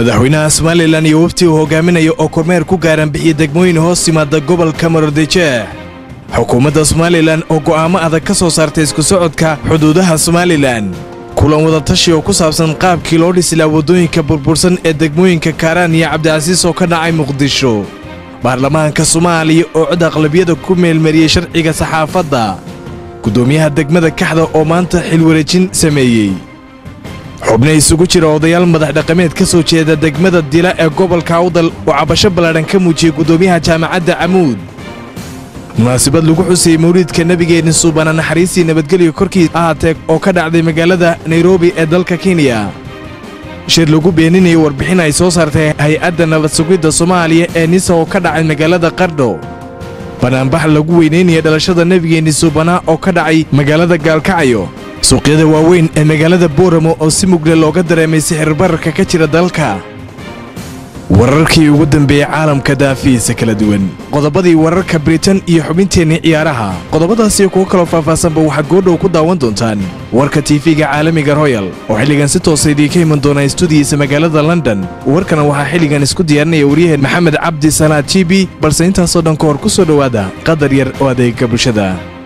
madaxweynaha somalilan iyo wafti uu hogaaminaya oo kormeer ku gaaran bixiya degmooyin hoos yimaada gobolka maroodijeex xukuumadda somalilan oo go'aamo adag ka soo saartay isku socodka xuduudaha somalilan kulan wadatashi oo ku saabsan qaabkii loo dhisilaa waddooyinka burbursan ee degmooyinka kaaraan iyo cabdicasiis oo ka dhacay muqdisho baarlamaanka soomaaliya oo cod aqlabiyada ku meelmariyey sharciga saxaafadda guddoomiyaha degmada kaxda oo maanta xilwareejin sameeyey xubno isugu jira odayaal madax dhaqameed ka soo jeeda degmada dila ee gobolka awdal oo cabasho ballaadhan ka muujiyey guddoomiyaha jaamacadda camuud munaasabad lagu xusayey mawliidka nebigeenna suubana naxariistii nabadgelyo korkiis ahaatee oo ka dhacday magaalada nairobi ee dalka kenya shir lagu beeninayay warbixin ay soo saartay hay-adda nabad sugidda soomaaliya ee nisa oo ka dhacay magaalada qardho banaanbax lagu weynaynaya dhalashada nebigeenni suubanaa oo ka dhacay magaalada gaalkacayo suuqyada waaweyn ee magaalada booramo oo si mugle looga dareemay sixirbararka ka jira dalka wararkii ugu dambeeyey caalamka daafihiisa kala duwan qodobadii wararka britain iyo xubinteennii ciyaaraha qodobadaasiyo kuwo kaloo faahfaahsanba waxaad goodhow ku daawan doontaan warka tiifiga caalamiga royal oo xilligan si toosa idiinka iman doona stuudiyiisa magaalada london warkana waxaa xilligan isku diyaarinaya waryaheen maxamed cabdi salaad jibi balse intaasoo dhan ka hor ku soo dhowaada qadar yar oo adeega bulshada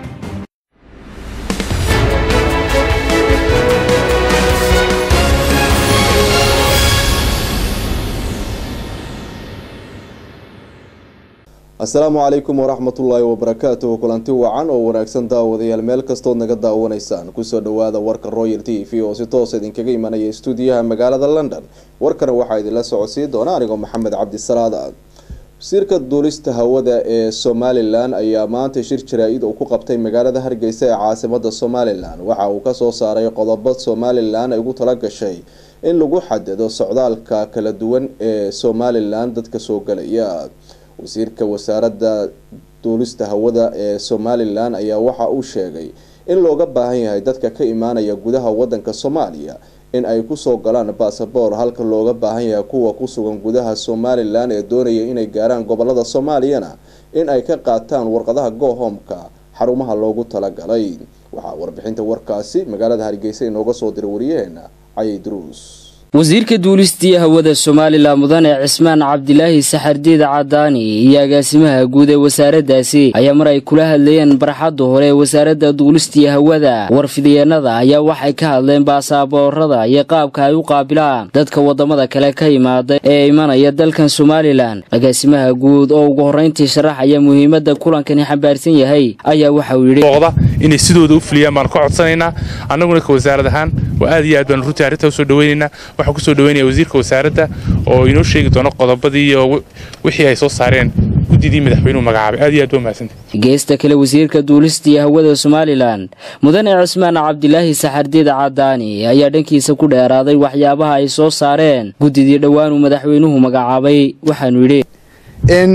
asalaamu calaykum waraxmatullaahi wabarakaatuhu kulanti wacan oo wanaagsan daawadayaal meel kastood naga daawanaysaan kusoo dhawaada warka royal t v oo si toosa idinkaga imanaya stuudiyaha magaalada london warkana waxaa idinla socodsii doona anigoo maxamed cabdisalaad wasiirka duulista hawada ee somalilan ayaa maanta shir jaraa-id uu ku qabtay magaalada hargeysa ee caasimada somalilan waxa uu kasoo saaray qodobo somalilan ay ugu talagashay in lagu xadido socdaalka kala duwan ee somalilan dadka soo galaya wasiirka wasaaradda duulista hawada ee somalilan ayaa waxa uu sheegay in looga baahan yahay dadka ka imaanaya gudaha wadanka soomaaliya in ay kusoo galaan basaboor halka looga baahan yahay kuwa kusugan gudaha somalilan ee doonaya inay gaaraan gobolada soomaaliyana in ay ka qaataan warqadaha gohomka xarumaha loogu talagalay waxaa warbixinta warkaasi magaalada hargeysa inooga soo diray wariyaheena cayay druus wasiirka duulistii hawada somalilan mudane cismaan cabdilaahi saxardiida cadaani iyo agaasimaha guud ee wasaaraddaasi ayaa mar ay kula hadlayeen barxadda hore ee wasaaradda duulistii hawada warfidyeennada ayaa waxay ka hadleen baasaboorada iyo qaabka ay u qaabilaan dadka waddamada kale ka imaada ee imanaya dalkan somalilan agaasimaha guud oo ugu horrayntii sharaxaya muhiimadda kulankani xambaarsan yahay ayaa waxa uu yidhi inay sidooda u fuliyaan baanu ka codsanaynaa annaguna ka wasaarad ahaan waa aad iyo aad baanu runtii arrintaa usoo dhaweynaynaa waxaan kusoo dhaweynaya wasiirka wasaaradda oo inoo sheegi doono qodobadii iyo wixii ay soo saareen guddidii madaxweynuhu magacaabay aad iyo aad waa mahadsantay geesta kale wasiirka duulistii hawada somalilan mudane cismaan cabdilaahi saxardiid cadaani ayaa dhankiisa ku dheeraaday waxyaabaha ay soo saareen guddidii dhowaanuu madaxweynuhu magacaabay waxaanu yidhi in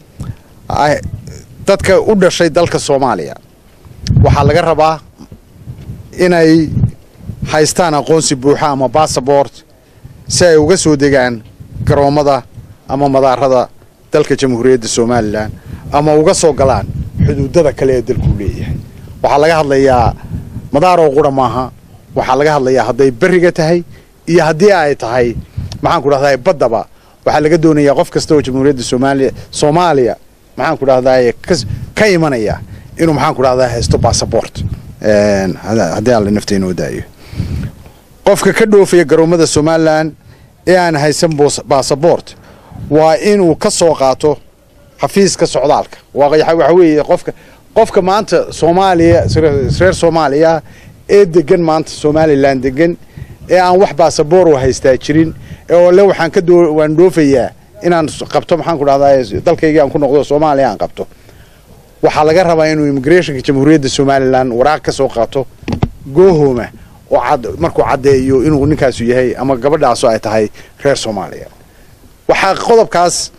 dadka u dhashay dalka soomaaliya waxaa laga rabaa inay haystaan aqoonsi buuxa ama bassabort si ay uga soo degaan garoommada ama madaarada dalka jamhuuriyadda somalilan ama uga soo galaan xuduudada kale ee dalkuu leeyahay waxaa laga hadlayaa madaaroo qura maaha waxaa laga hadlayaa hadday berriga tahay iyo haddii ay tahay maxaan ku dhahdaa baddaba waxaa laga doonayaa qof kasta oo jamhuuriyadda somaaliya soomaaliya maxaan ku dhahdaa ka imanaya inuu maxaan ku dhahdaa haysto bassabort haddii alla nafta inoo daayo qofka ka dhoofaya garoommada somalilan ee aan haysan bassabort waa inuu ka soo qaato xafiiska socdaalka waxa weeye qofka qofka maanta soomaaliya reer soomaaliya ee degan maanta somalilan degan ee aan wax bassabor oo haystaa jirin oo le waxaan ka waan dhoofayaa inaan qabto maxaan ku dhahdaa dalkaygii aan ku noqdo soomaaliya aan qabto waxaa laga rabaa inuu immigrationka jamhuuriyadda somalilan waraaq ka soo qaato goohoma oo markuu caddeeyo inuu ninkaasu yahay ama gabadhaasu ay tahay reer soomaaliya waxaa qodobkaas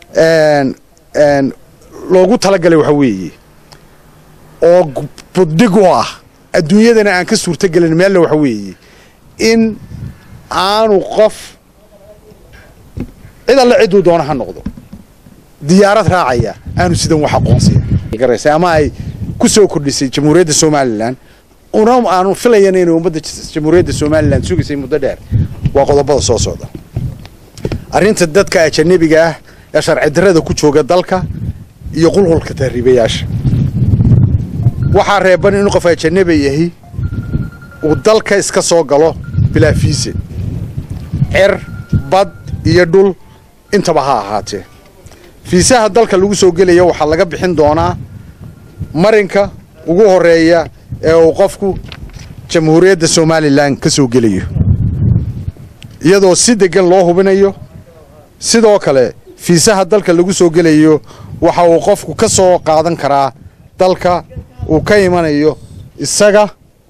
loogu talagalay waxa weeye oo buddig u ah adduunyadana aan ka suurtogelin meelle waxa weeye in aanu qof cid alle cidduu doono ha noqdo diyaarad raacaya aanu sidan wax aqoonsiya ama ay ku soo kordhisay jamhuuriyadda somalilan una aanu filayan inay ummadda jamhuuriyadda somalilan sugaysay muddo dheer waa qodobada soo socda arrinta dadka ajanabiga ah ee sharci darrada ku jooga dalka iyo qulqulka tahriibayaasha waxaa reeban inuu qof ajanabi yahi uu dalka iska soo galo bilaa fiise cer bad iyo dhul intaba ha ahaatee fiisaha dalka lagu soo gelaya waxaa laga bixin doonaa marinka ugu horreeya ee uu qofku jamhuuriyadda somalilan ka soo gelayo iyadoo si deggan loo hubinayo sidoo kale fiisaha dalka lagu soo gelayo waxa uu qofku ka soo qaadan karaa dalka uu ka imanayo isaga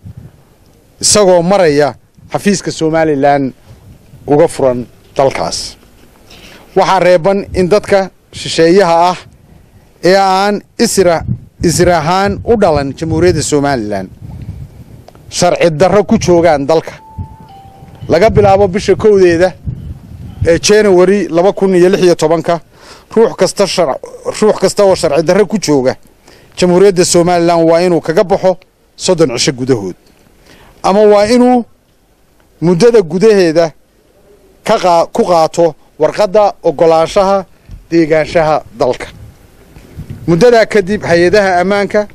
isagoo maraya xafiiska somalilan uga furan dalkaas waxaa reeban in dadka shisheeyaha ah ee aan isra isra ahaan u dhalan jamhuuriyadda somalilan sharci darro ku joogaan dalka laga bilaabo bisha kowdeeda ee januari laba kun iyo lix iyo tobanka ruux kasta ruux kasta oo sharci darro ku jooga jamhuuriyadda somalilan waa inuu kaga baxo soddon cisho gudahood ama waa inuu muddada gudaheeda ka ku qaato warqadda oggolaanshaha deegaanshaha dalka muddadaa kadib hay-adaha ammaanka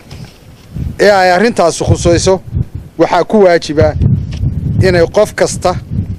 ee ay arrintaasi khusayso waxaa ku waajiba inay qof kasta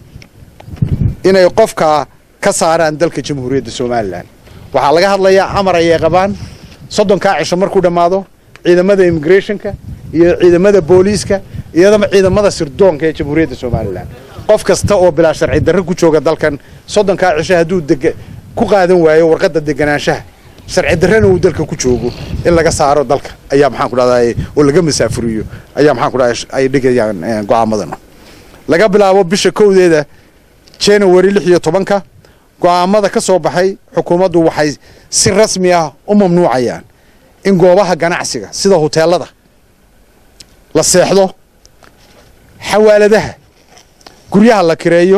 inay qofkaa ka saaraan dalka jamhuuriyadda somalilan waxaa laga hadlayaa amar ayay qabaan soddonkaa cisho markuu dhammaado ciidamada immigrationka iyo ciidamada booliiska iyadama ciidamada sirdoonka ee jamhuuriyadda somalilan qof kasta oo bilaa sharci darro ku jooga dalkan soddonkaa cisho hadduu deg ku qaadan waayo warqadda deganaanshaha sharci darrana uu dalka ku joogo in laga saaro dalka ayaa maxaan ku dhahday oo laga masaafuriyo ayaa maxaan ku dhahday ay dhigayaan go'aamadan laga bilaabo bisha kowdeeda january lix iyo tobanka go'aamada ka soo baxay xukuumaddu waxay si rasmi ah u mamnuucayaan in goobaha ganacsiga sida huteelada la seexdo xawaaladaha guryaha la kireeyo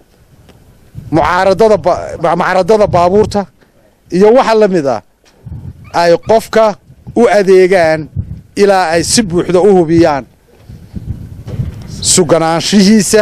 mucaaradada mucaaradada baabuurta iyo waxa la mid ah ay qofka u adeegaan ilaa ay si buuxda u hubiyaan suganaanshihiisa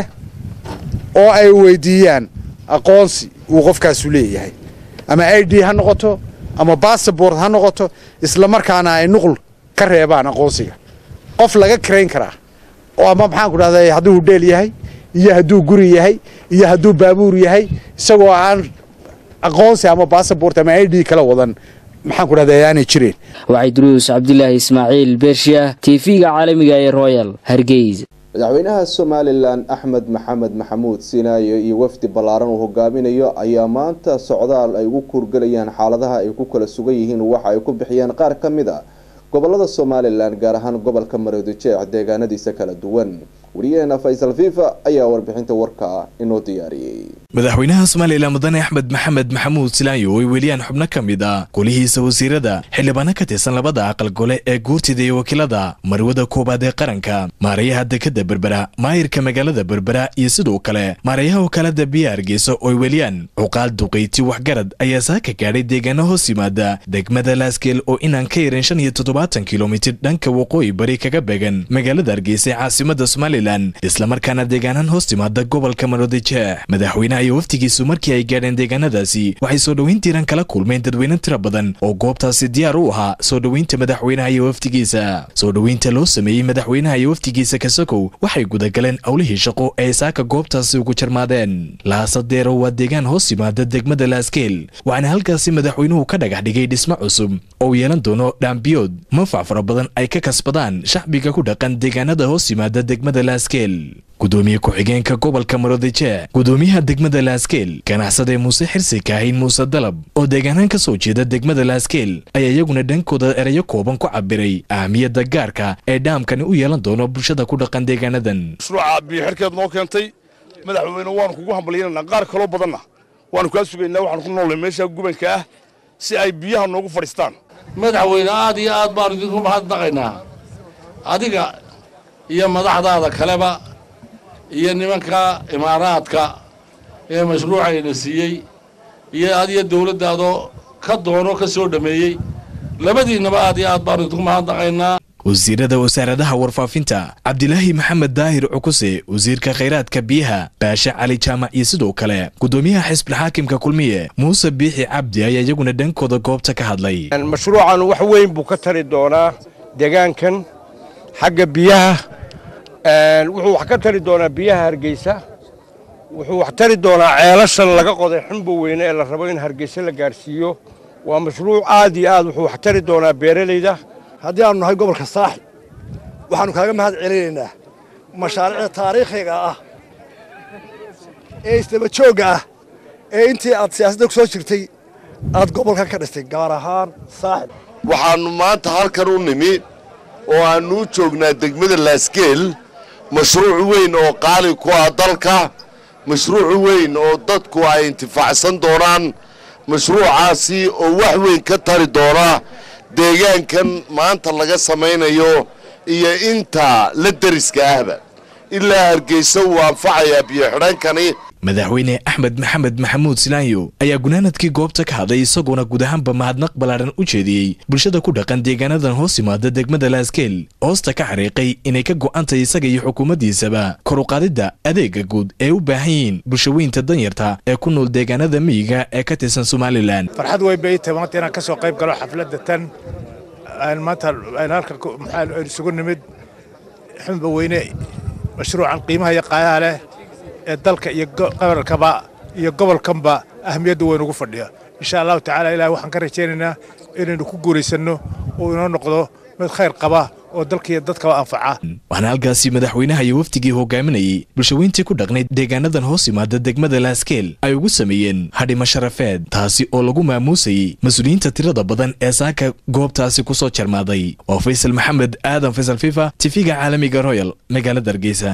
oo ay weydiiyaan aqoonsi uu qofkaasu leeyahay ama i d ha noqoto ama bassabort ha noqoto isla markaana ay nuqul ka reebaan aqoonsiga qof laga karayn karaa oo ama maxaan ku dhahday hadduu hudheel yahay iyo hadduu guri yahay iyo hadduu baabuur yahay isagoo aan aqoonsi ama bassabort ama i d kala wadan maxaan ku dhahday aanay jireen waxay duruus cabdilaahi ismaaciil beershiah tv-ga caalamiga ee royal hargeysa madaxweynaha somalilan axmed maxamed maxamuud sinaayo iyo wafdi ballaaran uu hogaaminayo ayaa maanta socdaal ay ugu kuurgelayaan xaaladaha ay ku kala sugan yihiin waxa ay ku bixiyeen qaar ka mid a gobolada somalilan gaar ahaan gobolka maroodijeex deegaanadiisa kala duwan wariyaheena faysal fifa ayaa warbixinta warka inoo diyaariyey madaxweynaha somalilan mudane axmed maxamed maxamuud silaayo ay weliyaan xubno ka mid a golihiisa wasiirada xildhibaano ka tirsan labada aqal gole ee guurtida iyo wakiilada marwada koowaad ee qaranka maarayaha dekada berbera maayirka magaalada berbera iyo sidoo kale maarayaha wakaalada biya hargeysa oo ay weliyaan cuqaal duqayti waxgarad ayaa saaka gaadhay deegaano hoos yimaada degmada laasgeel oo inaan ka yarin shan iyo toddobaatan kilomitir dhanka waqooyi bari kaga beegan magaalada hargeysa ee caasimada somalilan islamarkaana deegaanaan hoos timaada gobolka maroodijeex madaxweynaha iyo waftigiisu markii ay gaadheen deegaanadaasi waxay soo dhoweyn tiiran kala kulmeen dadweyne tira badan oo goobtaasi diyaar u ahaa soo dhoweynta madaxweynaha iyo waftigiisa soo dhoweynta loo sameeyey madaxweynaha iyo waftigiisa kasakow waxay gudagaleen awlihii shaqo ee saaka goobtaasi ugu jarmaadeen laasadeero waa deegaan hoos yimaada degmada laaskeel waxaana halkaasi madaxweynuhu ka dhagax dhigay dhismo cusub oo uu yeelan doono dhaambiyood manfac fara badan ay ka kasbadaan shacbiga ku dhaqan deegaanada hoos yimaada degmada laaskeel gudoomiye ku-xigeenka gobolka maroodijeex gudoomiyaha degmada laaskeel ganacsade muuse xirsi kaahin muuse dalab oo deegaanaan ka soo jeeda degmada laaskeel ayaa iyaguna dhankooda erayo kooban ku cabiray ahamiyadda gaarka ee dhaamkani u yeelan doono bulshada ku dhaqan deegaanadan mashruuca biyoxirkeed noo keentay madaxweyne waanu kugu hambalyaynanaa qaar kaloo badanna waanu kaa sugaynaa waxaanu ku noolnay meesha gubanka ah si ay biyaha noogu fadhiistaan madaxweyne aad iyo aad baanu idinku mahadnaqaynaa adiga iyo madaxdaada kaleba iyo nimanka imaaraadka ee mashruucayna siiyey iyo adiyo dawladdaadoo ka doono ka soo dhammeeyey labadiinnaba aad iyo aad baanu idinku mahadnaqaynaa wasiirada wasaaradaha warfaafinta cabdilaahi maxamed daahir cukuse wasiirka khayraadka biyaha baashe cali jaamac iyo sidoo kale gudoomiyaha xisbilxaakimka kulmiye muuse biixi cabdi ayaa iyaguna dhankooda goobta ka hadlay mashruucan wax weyn buu ka tari doonaa deegaankan xagga biyaha wuxuu wax ka tari doonaa biyaha hargeysa wuxuu wax tari doonaa ceelashan laga qoday xumba weyne ee la rabo in hargeysa la gaarsiiyo waa mashruuc aad iyo aad wuxuu wax tari doonaa beeralayda haddii aanu nahay gobolka saaxib waxaannu kaaga mahad celinaynaa mashaariicda taariikhiga ah ee isdaba joogga ah ee intii aad siyaasadda ku soo jirtay aad gobolkan ka dhistay gaar ahaan saaxib waxaannu maanta halkan u nimi oo aannu u joognaa degmada laasgeel mashruuc weyn oo qaali ku ah dalka mashruuc weyn oo dadku ay intifaacsan doonaan mashruucaasi oo wax weyn ka tari doona deegaankan maanta laga samaynayo iyo inta la deriska ahba ilaa hargeysa wuu anfacayaa biyo-xidhankani madaxweyne axmed maxamed maxamuud silaanyo ayaa gunaanadkii goobta ka hadlay isagoona guud ahaanba mahadnaq ballaaran u jeediyey bulshada ku dhaqan deegaanadan hoos yimaada degmada laaskeel hoosta ka xariiqay inay ka go'antay isaga iyo xukuumaddiisaba kor u qaadidda adeega guud ee u baahan yihiin bulshaweynta danyarta ee ku nool deegaanada miyiga ee ka tirsan somalilan farxad weyn bay tahay maanta inaan ka soo qayb galo xafladda tan maanta halka maxaa isugu nimid xunba weyne mashruucan qiimaha iyo qaayaha leh ee dalka iyo qabalkaba iyo gobolkanba ahmiyadda weyn ugu fadhiya insha allahu tacaala ilahi waxaan ka rajaynaynaa inaynu ku guuraysanno oo inoo noqdo mid khayr qaba oo dalkaiyo dadkaba anfaca waxaana halkaasi madaxweynaha iyo wafdigii hogaaminayay bulshaweyntii ku dhaqnayd deegaanadan hoos yimaada degmada laaskeel ay ugu sameeyeen hadhimo sharafeed taasi oo lagu maamuusayey mas-uuliyiinta tirada badan ee saaka goobtaasi ku soo jarmaaday oo faysal maxamed aadan faysal fifa tifiga caalamiga royal magaalada hargeysa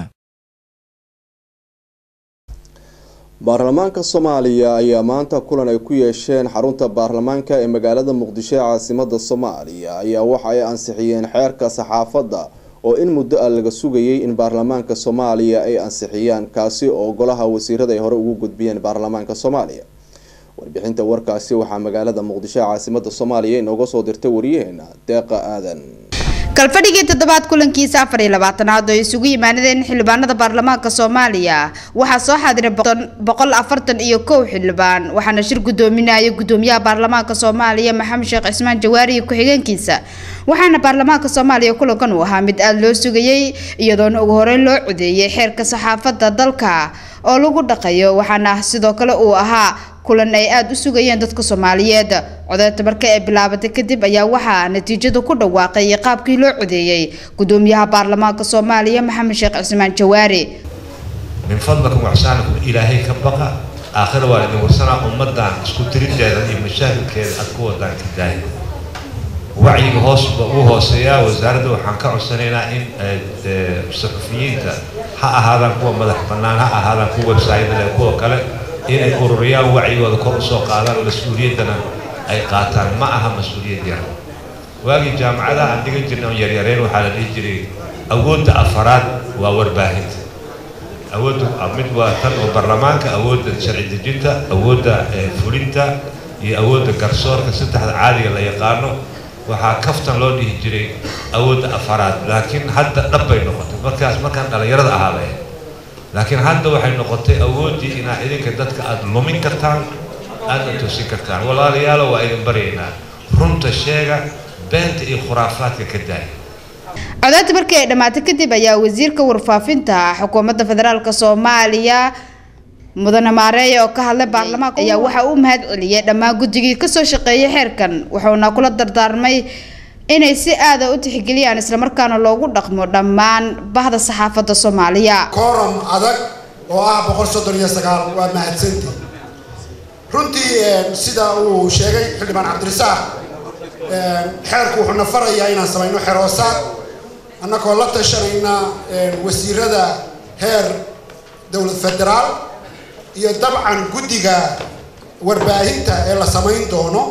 baarlamaanka soomaaliya ayaa maanta kulan ay ku yeesheen xarunta baarlamaanka ee magaalada muqdisho ee caasimada soomaaliya ayaa waxa ay ansixiyeen xeerka saxaafadda oo in muddo ah laga sugayay in baarlamaanka soomaaliya ay ansixiyaan kaasi oo golaha wasiirada ay hore ugu gudbiyeen baarlamaanka soomaaliya warbixinta warkaasi waxaa magaalada muqdisho ee caasimada soomaaliya inooga soo dirtay wariyaheena deeqa aadan kalfadhigii toddobaad kulankiisa afar iyo labaatanaad oo isugu yimaanadeen xildhibaanada baarlamaanka soomaaliya waxaa soo xaadiray boqol afartan iyo kow xildhibaan waxaana shir gudoominaya gudoomiyaha baarlamaanka soomaaliya maxamed sheekh cismaan jawaari iyo ku-xigeenkiisa waxaana baarlamaanka soomaaliya kulankan uu ahaa mid aada loo sugayey iyadoona ugu horeyn loo codeeyay xeerka saxaafadda dalka oo lagu dhaqayo waxaana sidoo kale uu ahaa kulan ay aada u sugayeen dadka soomaaliyeed codeynta marka ay bilaabatay kadib ayaa waxaa natiijada ku dhawaaqay qaabkii loo codeeyey gudoomiyaha baarlamaanka soomaaliya maxamed sheekh cismaan jawaari min fadlakum waxsaanakum ilaahay ka baqa aakhira waa idin warsanaa ummadan isku tirinteeda iyo mashaakilkeeda aad ku wadaan kidaaya wacyiga hoosba uu hooseeyaa wasaaradda waxaan ka codsanaynaa in saxufiyiinta ha ahaadaan kuwa madax bannaan ha ahaadaan kuwa websaayadale kuwa kale inay ururiyaan wacyigooda kor usoo qaadaan mas-uuliyaddana ay qaataan ma aha mas-uuliyad yar waagii jaamacadaha aan dhigan jirnay oon yaryareen waxaa la dhihi jiray awoodda afaraad waa warbaahinta awoodda mid waa tan oo baarlamaanka awoodda sharci dejinta awoodda fulinta iyo awoodda garsoorka saddexda caadiga la yaqaano waxaa kaftan loo dhihi jiray awoodda afaraad laakiin hadda dhab bay noqotay markaas markaan dhallinyarada ahaabay laakiin hadda waxay noqotay awooddii inaad idinka dadka aada lumin kartaan aadna toosin kartaan walaalayaalo waa idin baryaynaa runta sheega beenta iyo khuraafaadka ka daaya codeynta markii ay dhammaatay kadib ayaa wasiirka warfaafinta xukuumadda federaalk soomaaliya mudane maareeye oo ka hadlay baarlamaanka ayaa waxa uu mahad celiyay dhammaan guddigii kasoo shaqeeyay xeerkan wuxuuna kula dardaarmay inay si aada u tixgeliyaan islamarkaana loogu dhaqmo dhammaan bahda saxaafadda soomaaliya kooram adag oo ah boqol soddon iyo sagaal waa mahadsanti runtii sida uu sheegay xildhibaan cabdirasaaq xeerku wuxuu na farayaa inaan samayno xeroosaad annagoo la tashanayna wasiirada heer dowlad federaal iyo dabcan guddiga warbaahinta ee la samayn doono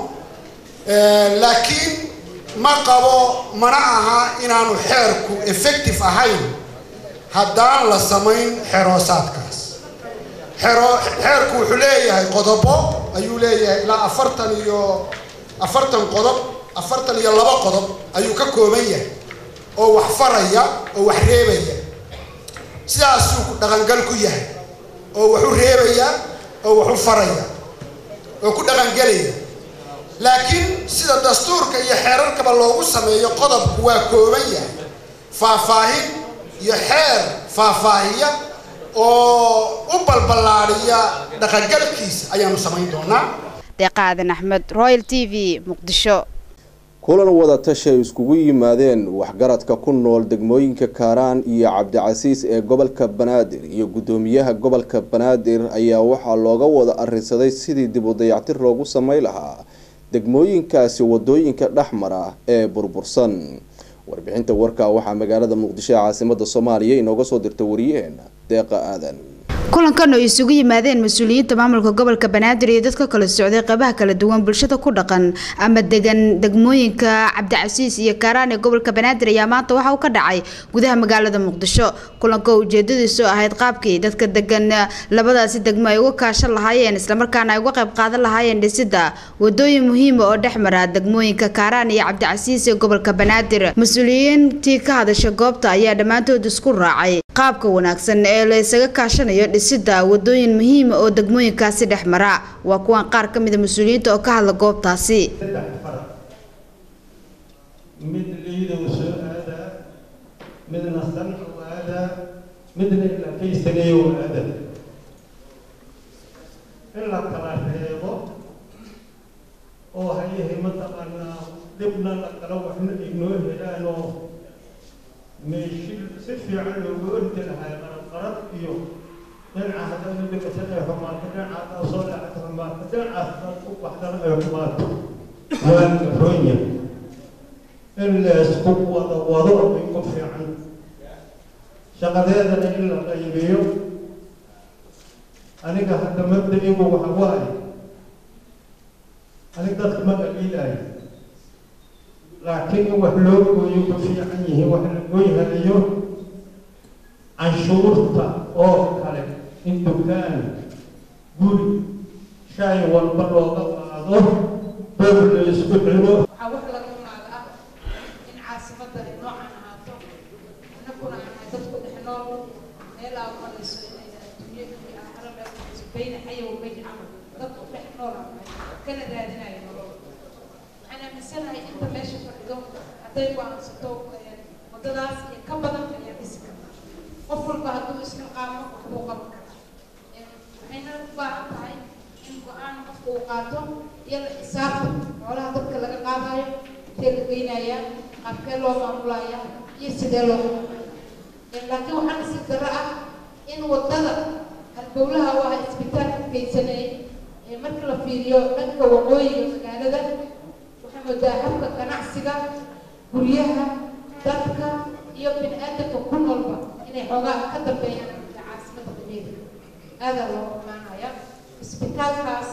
laakiin ma qabo mana aha inaanu xeerku effective ahayn haddaan la samayn xeroosaadkaas xero xeerku wuxuu leeyahay qodobo ayuu leeyahay ilaa afartan iyo afartan qodob afartan iyo laba qodob ayuu ka kooban yahay oo wax faraya oo wax reebaya sidaasuu ku dhaqangal ku yahay oo wax u reebaya oo wax u faraya oo ku dhaqangelaya laakiin sida dastuurka iyo xeerarkaba loogu sameeyo qodobku waa kooban yahay faahfaahin iyo xeer faahfaahiya oo u balballaadhiya dhaqangalkiisa ayaanu samayn doonaa deeqaadan axmed royal t v muqdisho kulan wadatashi ay iskugu yimaadeen waxgaradka ku nool degmooyinka kaaraan iyo cabdicasiis ee gobolka banaadir iyo guddoomiyaha gobolka banaadir ayaa waxaa looga wada arinsaday sidii dib u dayactir loogu samey lahaa degmooyinkaasi wadooyinka dhexmara ee burbursan warbixinta warka waxaa magaalada muqdisho ee caasimada soomaaliya inooga soo dirta wariyaheena deeqa aadan kulankan oo isugu yimaadeen mas-uuliyiinta maamulka gobolka banaadir iyo dadka kala socday qeybaha kala duwan bulshada ku dhaqan ama degan degmooyinka cabdicasiis iyo kaaraan ee gobolka banaadir ayaa maanta waxa uu ka dhacay gudaha magaalada muqdisho kulanka oo ujeedadiisu ahayd qaabkii dadka degan labadaasi degmo ay uga kaashan lahaayeen islamarkaana ay uga qayb qaadan lahaayeen dhisida wadooyin muhiima oo dhex mara degmooyinka kaaraan iyo cabdicasiis ee gobolka banaadir mas-uuliyiintii ka hadasha goobta ayaa dhammaantood isku raacay qaabka wanaagsan ee la isaga kaashanayo dhisida wadooyin muhiima oo degmooyinkaasi dhex mara waa kuwan qaar ka mida mas-uuliyiinta oo ka hadla goobtaasi mid liidow soo aadaa midna sanca u aadaa midna ilaa kaystaneeyo u aadaa in la kala reebo oo hayahay mataqaanaa dhibna la kala waxna ignoo helaanoo meeshi si fiican looga ordi lahaa qarab qarab iyo dhinaca haddana dhibatan ay xumaato dhinacaas soo dhacata xumaato dhinacaas u baxdana ay xumaato waa garonya in laysku wada wado ay ku fiican shaqadeedana in la qaybiyo aniga hadda mabda-igu waxa waaye aniga dadka ma dhaliilaayo laakiin in wax loo gooyo ku fiican yihiin wax la gooyhanayo canshuurta oo kale in dukaan guri shay walba looga qaado boob la isku xiro waxaa wax laga qaada ah in caasimada ay noocan ahaato inaguna ahay dadku dhex nool meel aa marayso inayna adduunyo iyo aakhiro meel marayso bayna xaya wa bayna camal dadku dhex nool aa nahay kana raadinaya nolol waxaan aaminsanahay inta meesha fadhido hadday go-aansato wadadaas iyo ka badan ayaa dhisi karta qof walba hadduu isxilqaamo waxbuu qaban karaa waxayna u baahan tahay in go-aan qofka uu qaato iyo la xisaabta xoolaha dadka laga qaadayo intee la geynaya qaabkee loo maamulaya iyo sidee loo maamulaya laakiin waxaa nasiib darro ah in wadada halbowlaha u ah isbitaalka geysanayay marka la fiiriyo dhanka waqooyiga magaalada waxaa moodaa habka ganacsiga guryaha dadka iyo bini aadamka ku noolba inay xoogaa ka dambeeyaan caasimada dabeeda aadaa loo imaanaya isbitaalkaas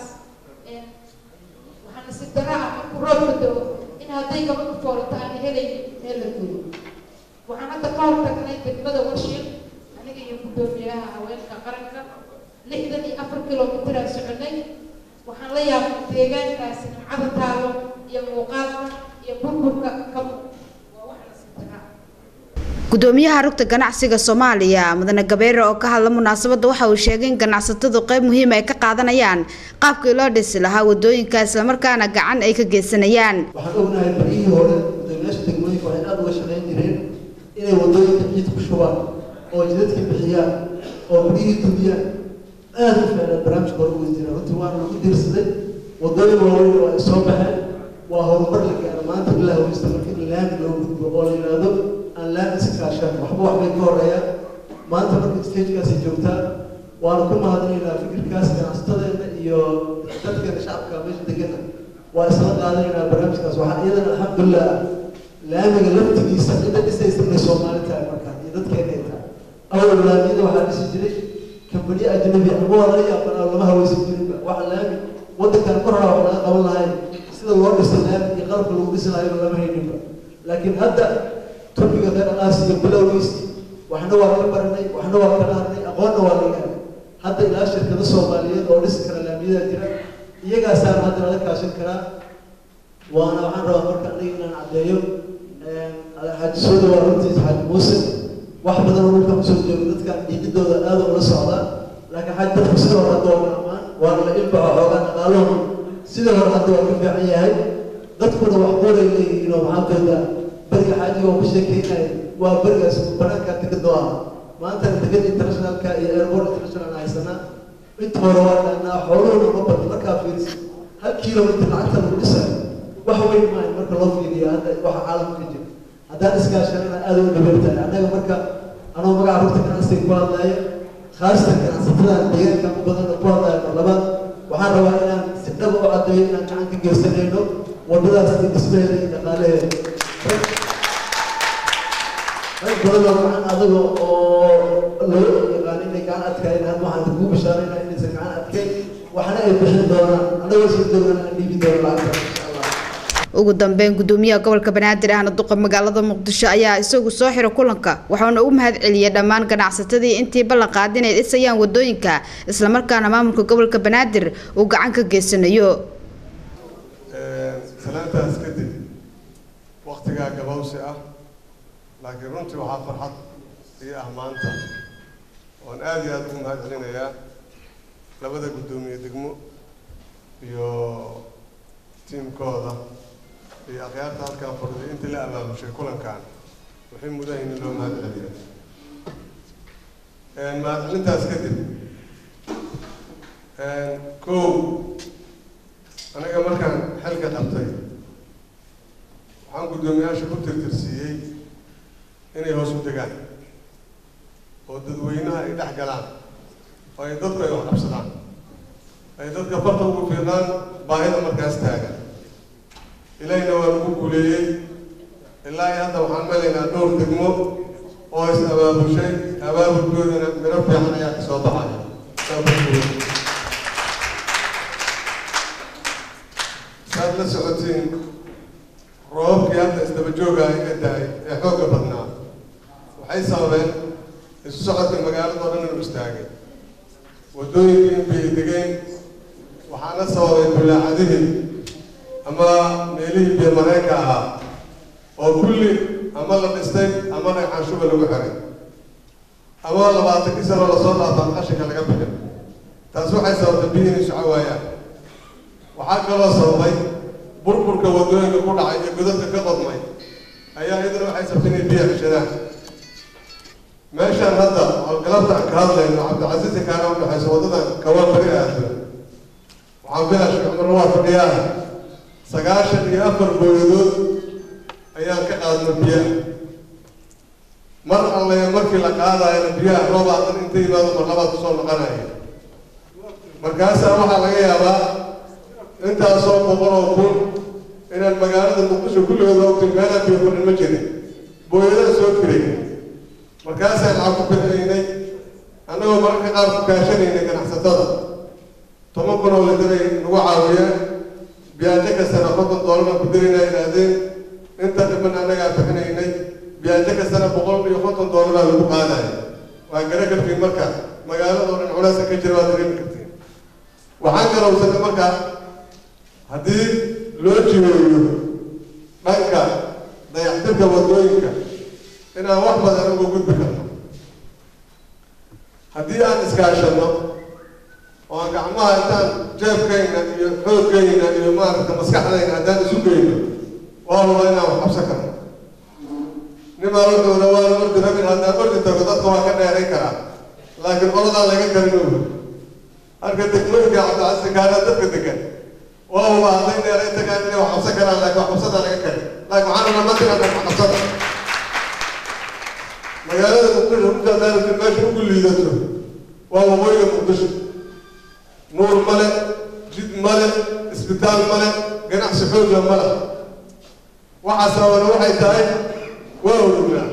waxaa nasiib darro ah markuu roobka dao in hadday gabadhu foolato aan helaynin meel la geeyo waxaan hadda ka hortagnay degmada warshiil aniga iyo guddoomiyaha haweenka qaranka lixdan iyo afar kilomitir aan soconay waxaan la yaabnay deegaankaasi nimcada taalo iyo muuqaalka iyo burburka ka waa wax nasiib darro ah gudoomiyaha rugta ganacsiga soomaaliya mudane gabeere oo ka hadla munaasabadda waxa uu sheegay in ganacsatadu qayb muhiim ay ka qaadanayaan qaabkii loo dhisi lahaa wadooyinka islamarkaana gacan ay ka geysanayaan waxaan ognahay baryihii hore gudoomiyaasha degmooyinka waxay aad uga shaqayn jireen inay wadooyinka ciid ku shubaan oo jidadka bixiyaan oo guryihii dumiyaan aad u fiicnaa barnaamijka hore uga jira runtii waana lagu diirsaday wadooyin waaweyn oo ay soo baxeen waa horumar la gaaro maanta ilaa haweysta marka in laami loo gudbo oo la yidhaahdo aan laami iska kaashan waxba waxbay ka horeeyaan maanta marka stagekaasi joogtaa waanu ku mahadinaynaa fikirkaas ganacsatadeena iyo dadkeena shacabka meesha degana waa isla qaadanaynaa barnaamijkaas waxaa iyadana alxamdulilah laamiga laftigiisa cidda dhisaysa inay soomaali tahay markaa iyo dadkeena ay tahay awal laamiyada waxaa dhisi jiray kambaniyo ajnabi ama waa laga yaabanaa lama haweysan jirinba waxa laami waddankan mar hore wax laga qaban lahayn sida loo dhiso laami iyo qalabka lagu dhisi lahayo lama hayninba laakiin hadda turkiga reer alaas iyo bilowgiis waxna waa ka baranay waxna waa kala hadnay aqoonna waa laga helay hadda ilaa shirkado soomaaliyeed oo dhisi kara laamiyada jira iyagaasaan hadda laga kaashan karaa waana waxaan rabaa marka aniga inaan caddeeyo xaaji soo dhawaa runtiisa xaaj muuse wax badan oo dhulka kusoo jooga dadkan dhiigidooda aad ula socdaa laakiin xaaj dadku sidoo hore hadda waa dhaqmaan waana la ilbaxo xoogaa dhaqaaluhu sidoo hore hadda waa ka fiican yahay dadkuna wax qoray leeyihiin oo maxaa tooda beriga xaajiga oo ku sheekeynaya waa berigaas banaanka tikado ah maanta tikad internationalka iyo airport international haysanaa inta hore waa dhahnaa xooluhuna ma badno markaa fiirisa hal kilomitr lacagta lagu dhisayo wax weyn maayo marka loo fiiriyo hadda waxa caalamka jira haddaan iskaashanana aad u dhabeertahay annaga marka anoo magaca rugta ganacsiga ku hadlaya khaasatan ganacsatada deegaanka u badan oo ku hadlaya mar labaad waxaan rabaa inaan si dhaba u caddeeyo inaan gacan ka geysanayno wadadaas iyo dhismaheeda iyo dhaqaalaheeda rag badan oo gacan adaga oo loo yaqaan inay gacan adkayn hadda waxaan kugu bishaaraynaa inaysan gacan adkayn waxna ay bixin doonaan annagoo soo doonaan aan dhiibi doono lacagta ugu dambeyn gudoomiyaha gobolka banaadir ahna duqa magaalada muqdisho ayaa isagu soo xiro kulanka waxaana u mahad celiyay dhammaan ganacsatadii intii ballan qaad inay dhisayaan wadooyinka islamarkaana maamulka gobolka banaadir uu gacan ka geysanayo salaantaas kadib waktigaa gabowsi ah laakiin runtii waxaa farxad ii ah maanta oon aada iyo aada ugu mahad celinayaa labada guddoomiye degmo iyo tiimkooda iyo akhyaarta halkan fadhiday intii la abaamushay kulankan waxay mudan yihiin in loo mahad celiyo mahad celintaas kadib kow aniga markaan xilka qabtay waxaan guddoomiyaasha ku tirtirsiiyey inay hoos u degaan oo dadweynaha ay dhex galaan oo ay dadku ay wax qabsadaan ay dadka farta ugu fiiqaan baahida markaas taagan ilaahina waa lagu guuleeyey ilaa iyo hadda waxaan melaynaa dhowr degmo oo is abaabushay abaabulkoodana miro fiican ayaa ka soo baxaya saad la socotiin roobabkii hadda isdaba joogaa iga daay ee xoogga badnaa waxay sababeen isu socodka magaalada oo dhan inuu istaagay waddooyinkii in bay degeen waxaana sababay bulaacadihii ama meelihii biyo mareenka ahaa oo kulli ama la dhistay ama dhagxaan shuba lagu xiray ama labaatankii sanoo lasoo dhaafaan qashinka laga bixin taas waxay sababtay biyo inay soco waayaan waxaa kaloo sababay burburka waddooyinka ku dhacay iyo godadka ka qodmay ayaa iyaduna waxay sabtay inay biyo ceshadaan meeshaan hadda oo galabta aan ka hadlayno cabdicasiisi kaana udhexayso waddadan kawaan bari aado waxaan filaa sheekh cumar waa fadhiyaa sagaashan iyo afar booyadood ayaan ka qaadno biyaha mar alle markii la qaadayana biyaha roobaa dan inta yimaado mar labaad kusoo noqonaya markaasaa waxaa laga yaabaa intaasoo boqol oo kun inaan magaalada muqdisho kulligood ogtin meelaa biyo fadhin ma jirin booyadaha soo kiray markaasaan lacag ku bixinaynay annagoo mararka qaar ku kaashanaynay ganacsatada toban kun oo lidaray nagu caawiyaan biyaajo kastana konton doolar baan ku diraynaa yidhaahdeen inta dhiman annagaa bixinaynay biyaajo kastana boqol iyo konton doolar baa lagu qaadaya waa gara kartiin marka magaalada oo dhan culaasa ka jira waa dareemi kartiin waxaan garowsanay marka haddii loo jireeyo dhanka dayactirka waddooyinka inaan wax badan uga gudbi karno haddii aan iskaashanno oo aan gacmaha intaan jeebkayna iyo xoogayna iyo maaragta maskaxdayna haddaan isu geyno waa huba inaan wax qabsan karno nimaa wuxuuna waan ordi rabin haddaan ordi tago dadka waa ka dheerayn karaa laakiin qoladaan laga karin oga halka degmooyinka cabdicasi kaana dadka degan waa huba hadday dheerayn tagaan inay wax qabsan karaan laakiin wax qabsadaa laga karin laakiin waxaan rabaa matilan wax qabsada magaalada muqdisho runta daarati meesha ugu liidato waa waqooyiga muqdisho nuur male jid male isbitaal male ganacsi xoogla male waxaa sababana waxay tahay waa odognaa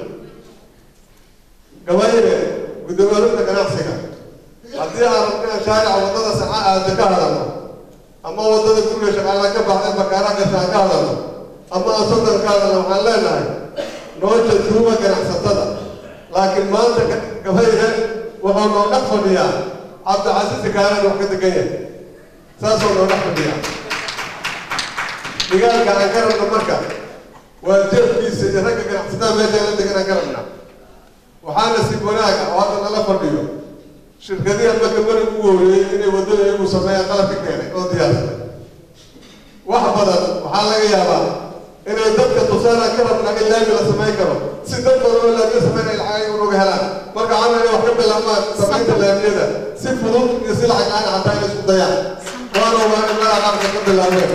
gabayre guddoomiyaanunta ganacsiga haddii aan inaan shaarica waddada saca aada ka hadalno ama waddada guriga shaqaalaha ka baxday bakaaraha gasha aan ka hadalno ama aan sodan ka hadalno waxaan leenahay noo jajuuba ganacsatada laakiin maanta gabayre wuxuu noo dhex fadhiyaa cabdicasiisi kaanan wax ka degan yahay saasoo noo dhex fadhiyaa digaalka aan ka rabno marka waa jeefkiisa iyo ragga ganacsatada meesha la deganaan ka rabnaa waxaana si wanaaga oo hadda nala fadhiyo shirkadihii almaka mari ugu horeeyey inay waddada iyagu sameeyaan qalabka keenay oo diyaarsaday wax badan waxaa laga yaabaa inay dadka tusaanaan ka rabnaa in laami la samayn karo si dad badan oo laamiya samaynaya lacag unuga helaan marka waxaa inay wax ka bilaabmaan samaynta laamiyada si fudud iyo si lacag aan xataa inay isku dayaan waana waa in meelaha qaarka ka bilaabeen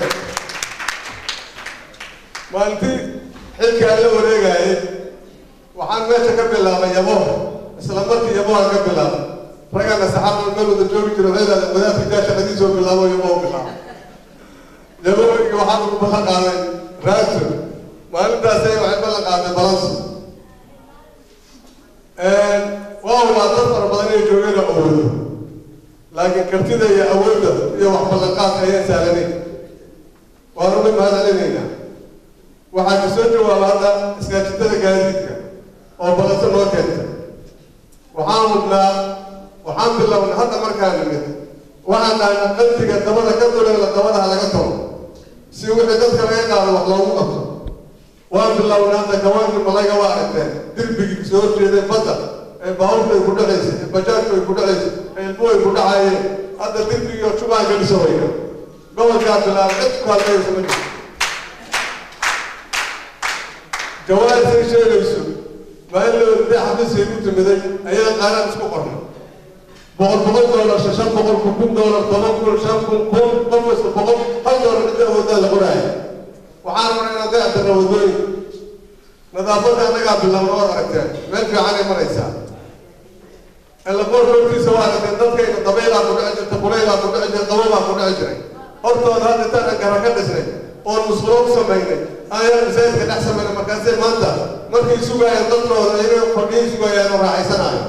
maalintii xilka aan la wareegayay waxaan meesha ka bilaabay yabo isla markii yaboaan ka bilaabay ragana saxaabada meel wada joogi jira waxay idhahdeen wadaadka jaa shaqadiisoo bilaabo yabo bilaabo yabooyinka waxaa lagu ballan qaaday raagto maalintaasay waxay ballan qaaday balanso waa waa dad fara badan inay joogeen oo awoodo laakiin kartida iyo awoodda iyo wax ballanqaadka ayaan sahlanayn waanu uga mahadcelinaynaa waxaa ku soo jawaaba hadda iskaajitada gaadiidka oo balanso noo keenta waxaan hubnaa waxaan bilownay hadda markaan nimid waxaan dhahnay qantiga dabada ka duleela dabadaha laga tago si wixii dadka laga qaado wax loogu qabto waan bilownay hadda kawaankii malayga waa aragteen dirbigii soo horjeeday badda ee baabuurta ay ku dhacaysay ee bajaajku ay ku dhacaysay ee ilmuhu ay ku dhacayeen hadda dirbigii oo jubaan geliso wayna gobolkaa bilaabay cid ku hadlaysa ma jirto jawaabtay sheegayso maalin dee xafiisay ku timiday ayaa qaaraan isku qornay boqol boqol doolar shan boqol kun kun doolar toban kun shan kun kun qof kasta boqol hal doolar inta awoodaa la qoraaya waxaan rabnaa inaan dayactirna wadooyin nadaafadda annagaa bilaabna waad aragteen meel fiicanay maraysaa elaboorka hortiisa waa aragteen dadkayna dabaylaa ku dhici jirta kulaylaa ku dhici jirta qababaa ku dhici jiray hortooda hadda intaan gara ka dhisnay oon musqulo ku samaynay ayaan masaajidka dhex samaynay markaasay maanta markay sugayaan dadkooda inay fadhiyay sugayaan oo raaxaysanayo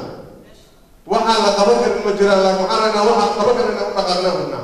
waxaan la qaban karin ma jiraan laakiin waxaan ragnaa waxaan qaban karin inaan u dhaqaaqnaan rabnaa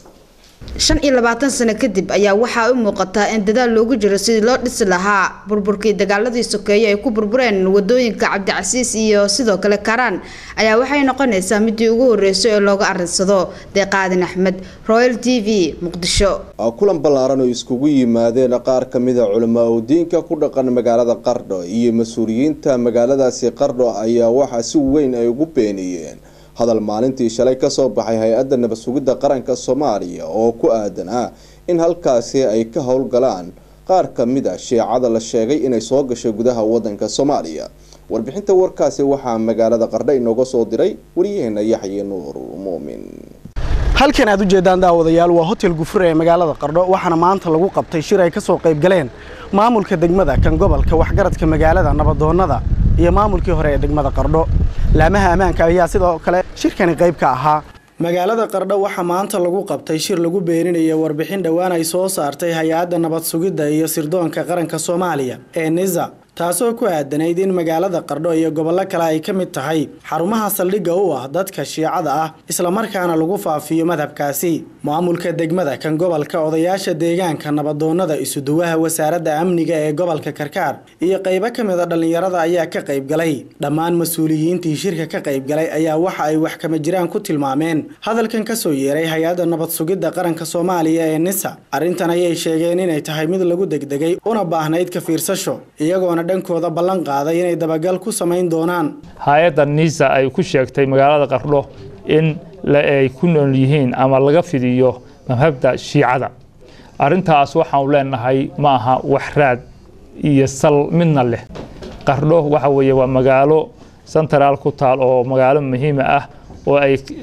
shan iyo labaatan sano kadib ayaa waxaa u muuqataa in dadaal loogu jiro sidii loo dhisi lahaa burburkii dagaaladii sokeeye ay ku burbureen wadooyinka cabdicasiis iyo sidoo kale karaan ayaa waxay noqonaysaa midii ugu horeysay ee looga arinsado deeqaadin axmed royal t v muqdisho kulan ballaaran oo iskugu yimaadeen qaar ka mid a culamaa udiinka ku dhaqan magaalada qardho iyo mas-uuliyiinta magaaladaasi qardho ayaa waxaa si weyn ay ugu beeniyeen hadal maalintii shalay kasoo baxay hay-adda nabad sugidda qaranka soomaaliya oo ku aadan ah in halkaasi ay ka howlgalaan qaar ka mid a shiicada la sheegay inay soo gashay gudaha wadanka soomaaliya warbixinta warkaasi waxaa magaalada qardho inooga soo diray waryaheena yaxye nuur muumin halkan aad u jeedaan daawadayaal waa hotel gufure ee magaalada qardho waxaana maanta lagu qabtay shir ay ka soo qayb galeen maamulka degmada kan gobolka waxgaradka magaalada nabadoonnada iyo maamulkii hore ee degmada qardho laamaha ammaanka ayaa sidoo kale shirkani qayb ka ahaa magaalada qardho waxaa maanta lagu qabtay shir lagu beeninaya warbixin dhowaan ay soo saartay hay-adda nabad sugidda iyo sirdoonka qaranka soomaaliya ee nisa taasoo ku aadanayd in magaalada qardho iyo gobollo kale ay ka mid tahay xarumaha saldhigga u ah dadka shiicada ah islamarkaana lagu faafiyo madhabkaasi maamulka degmada kan gobolka odayaasha deegaanka nabadoonnada isuduwaha wasaaradda amniga ee gobolka karkaar iyo qaybo ka mid a dhallinyarada ayaa ka qayb galay dhammaan mas-uuliyiintii shirka ka qayb galay ayaa waxa ay wax kama jiraan ku tilmaameen hadalkan ka soo yeeray hay-adda nabad sugidda qaranka soomaaliya ee nisa arrintan ayay sheegeen inay tahay mid lagu degdegay una baahnayd ka fiirsasho iyagoona dhankooda ballan qaaday inay dabagal ku samayn doonaan hay-adda nisa ay ku sheegtay magaalada qardho in ay ku nool yihiin ama laga fidiyo madhabda shiicada arrintaas waxaanu leenahay ma aha wax raad iyo sal midna leh qardho waxa weeye waa magaalo sentaraal ku taal oo magaalo muhiima ah oo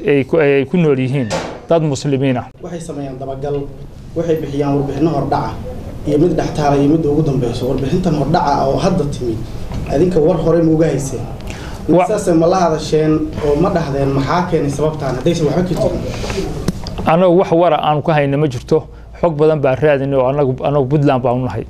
ay ku nool yihiin dad muslimiina waxay sameeyaan dabagal waxay bixiyaan warbixinno hordhaca iyo mid dhextaala iyo midda ugu dambeyso warbixintan hordhaca oo hadda timid adinka war hore mauga hayseen saase ma la hadasheen oo ma dhahdeen maxaa keenay sababtaan haddaysan waxba ka jirin annagu wax wara aanu ka hayna ma jirto xog badan baa raadinay oo anagu anagu puntland baanu nahay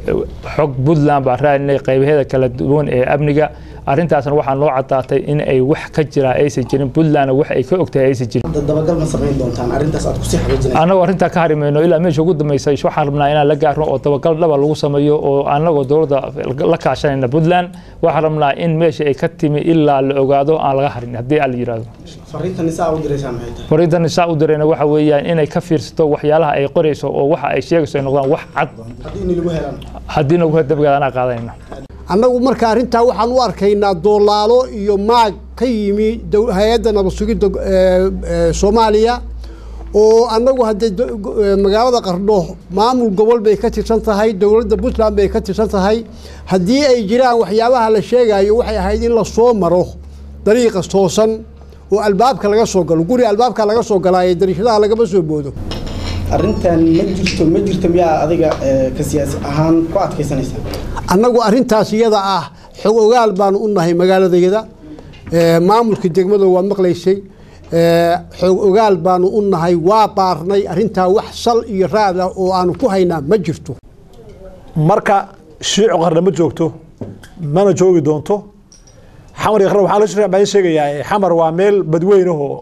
xog puntland baa raadinay qaybaheeda kala duwan ee amniga arrintaasna waxaa noo caddaatay in ay wax ka jiraa aysan jirin puntlandna wax ay ka ogtahay aysan jirin dabagal ma samayn doontaan arrintaas aad kusii xaqiijinaysa annagu arrintaa ka harimayno ilaa meesha ugu dambaysa waxaan rabnaa inaan la gaarno oo dabagal dhaba lagu sameeyo oo annagoo dowladda la kaashanayna puntland waxaan rabnaa in meesha ay ka timi ilaa la ogaado aan laga harin haddii aan la yidhaahdo fariintan isaa u diraysaa maxay tahay fariintan isaa u dirayna waxa weeyaan inay ka fiirsato waxyaalaha ay qorayso oo waxa ay sheegayso ay noqdaan wax cad haddii ini lagu helaan haddii nagu dambigaad anaa qaadanayna annagu marka arrintaa waxaan u arkaynaa doolaalo iyo maag ka yimi dow- hay-adda nabad sugidda eh, eh, soomaaliya oo annagu haddee do- go- eh, magaalada qardho maamul gobol bay ka tirsan tahay dowladda puntland bay ka tirsan tahay haddii ay jiraan waxyaabaha la sheegayo waxay ahayd in la soo maro dariiqa toosan oo albaabka laga soo galo guri albaabka laga soo galaayo dariishadaha lagama soo boodo arrintan ma jirto ma jirto miyaa adiga eh, ka siyaasi ahaan ku adkaysanaysaa annagu arrintaas iyada ah xog ogaal baanu u nahay magaaladayada Eh, maamulka degmada waa maqlaysay Eh, xog ogaal baanu u nahay waa baarnay arrintaa wax sal iyo raad ah oo aanu ku haynaa ma jirto marka shiicu qarna ma joogto mana joogi doonto xamar iyo qarna waxaa la shirka baan sheegayaa xamar waa meel badweyn ahoo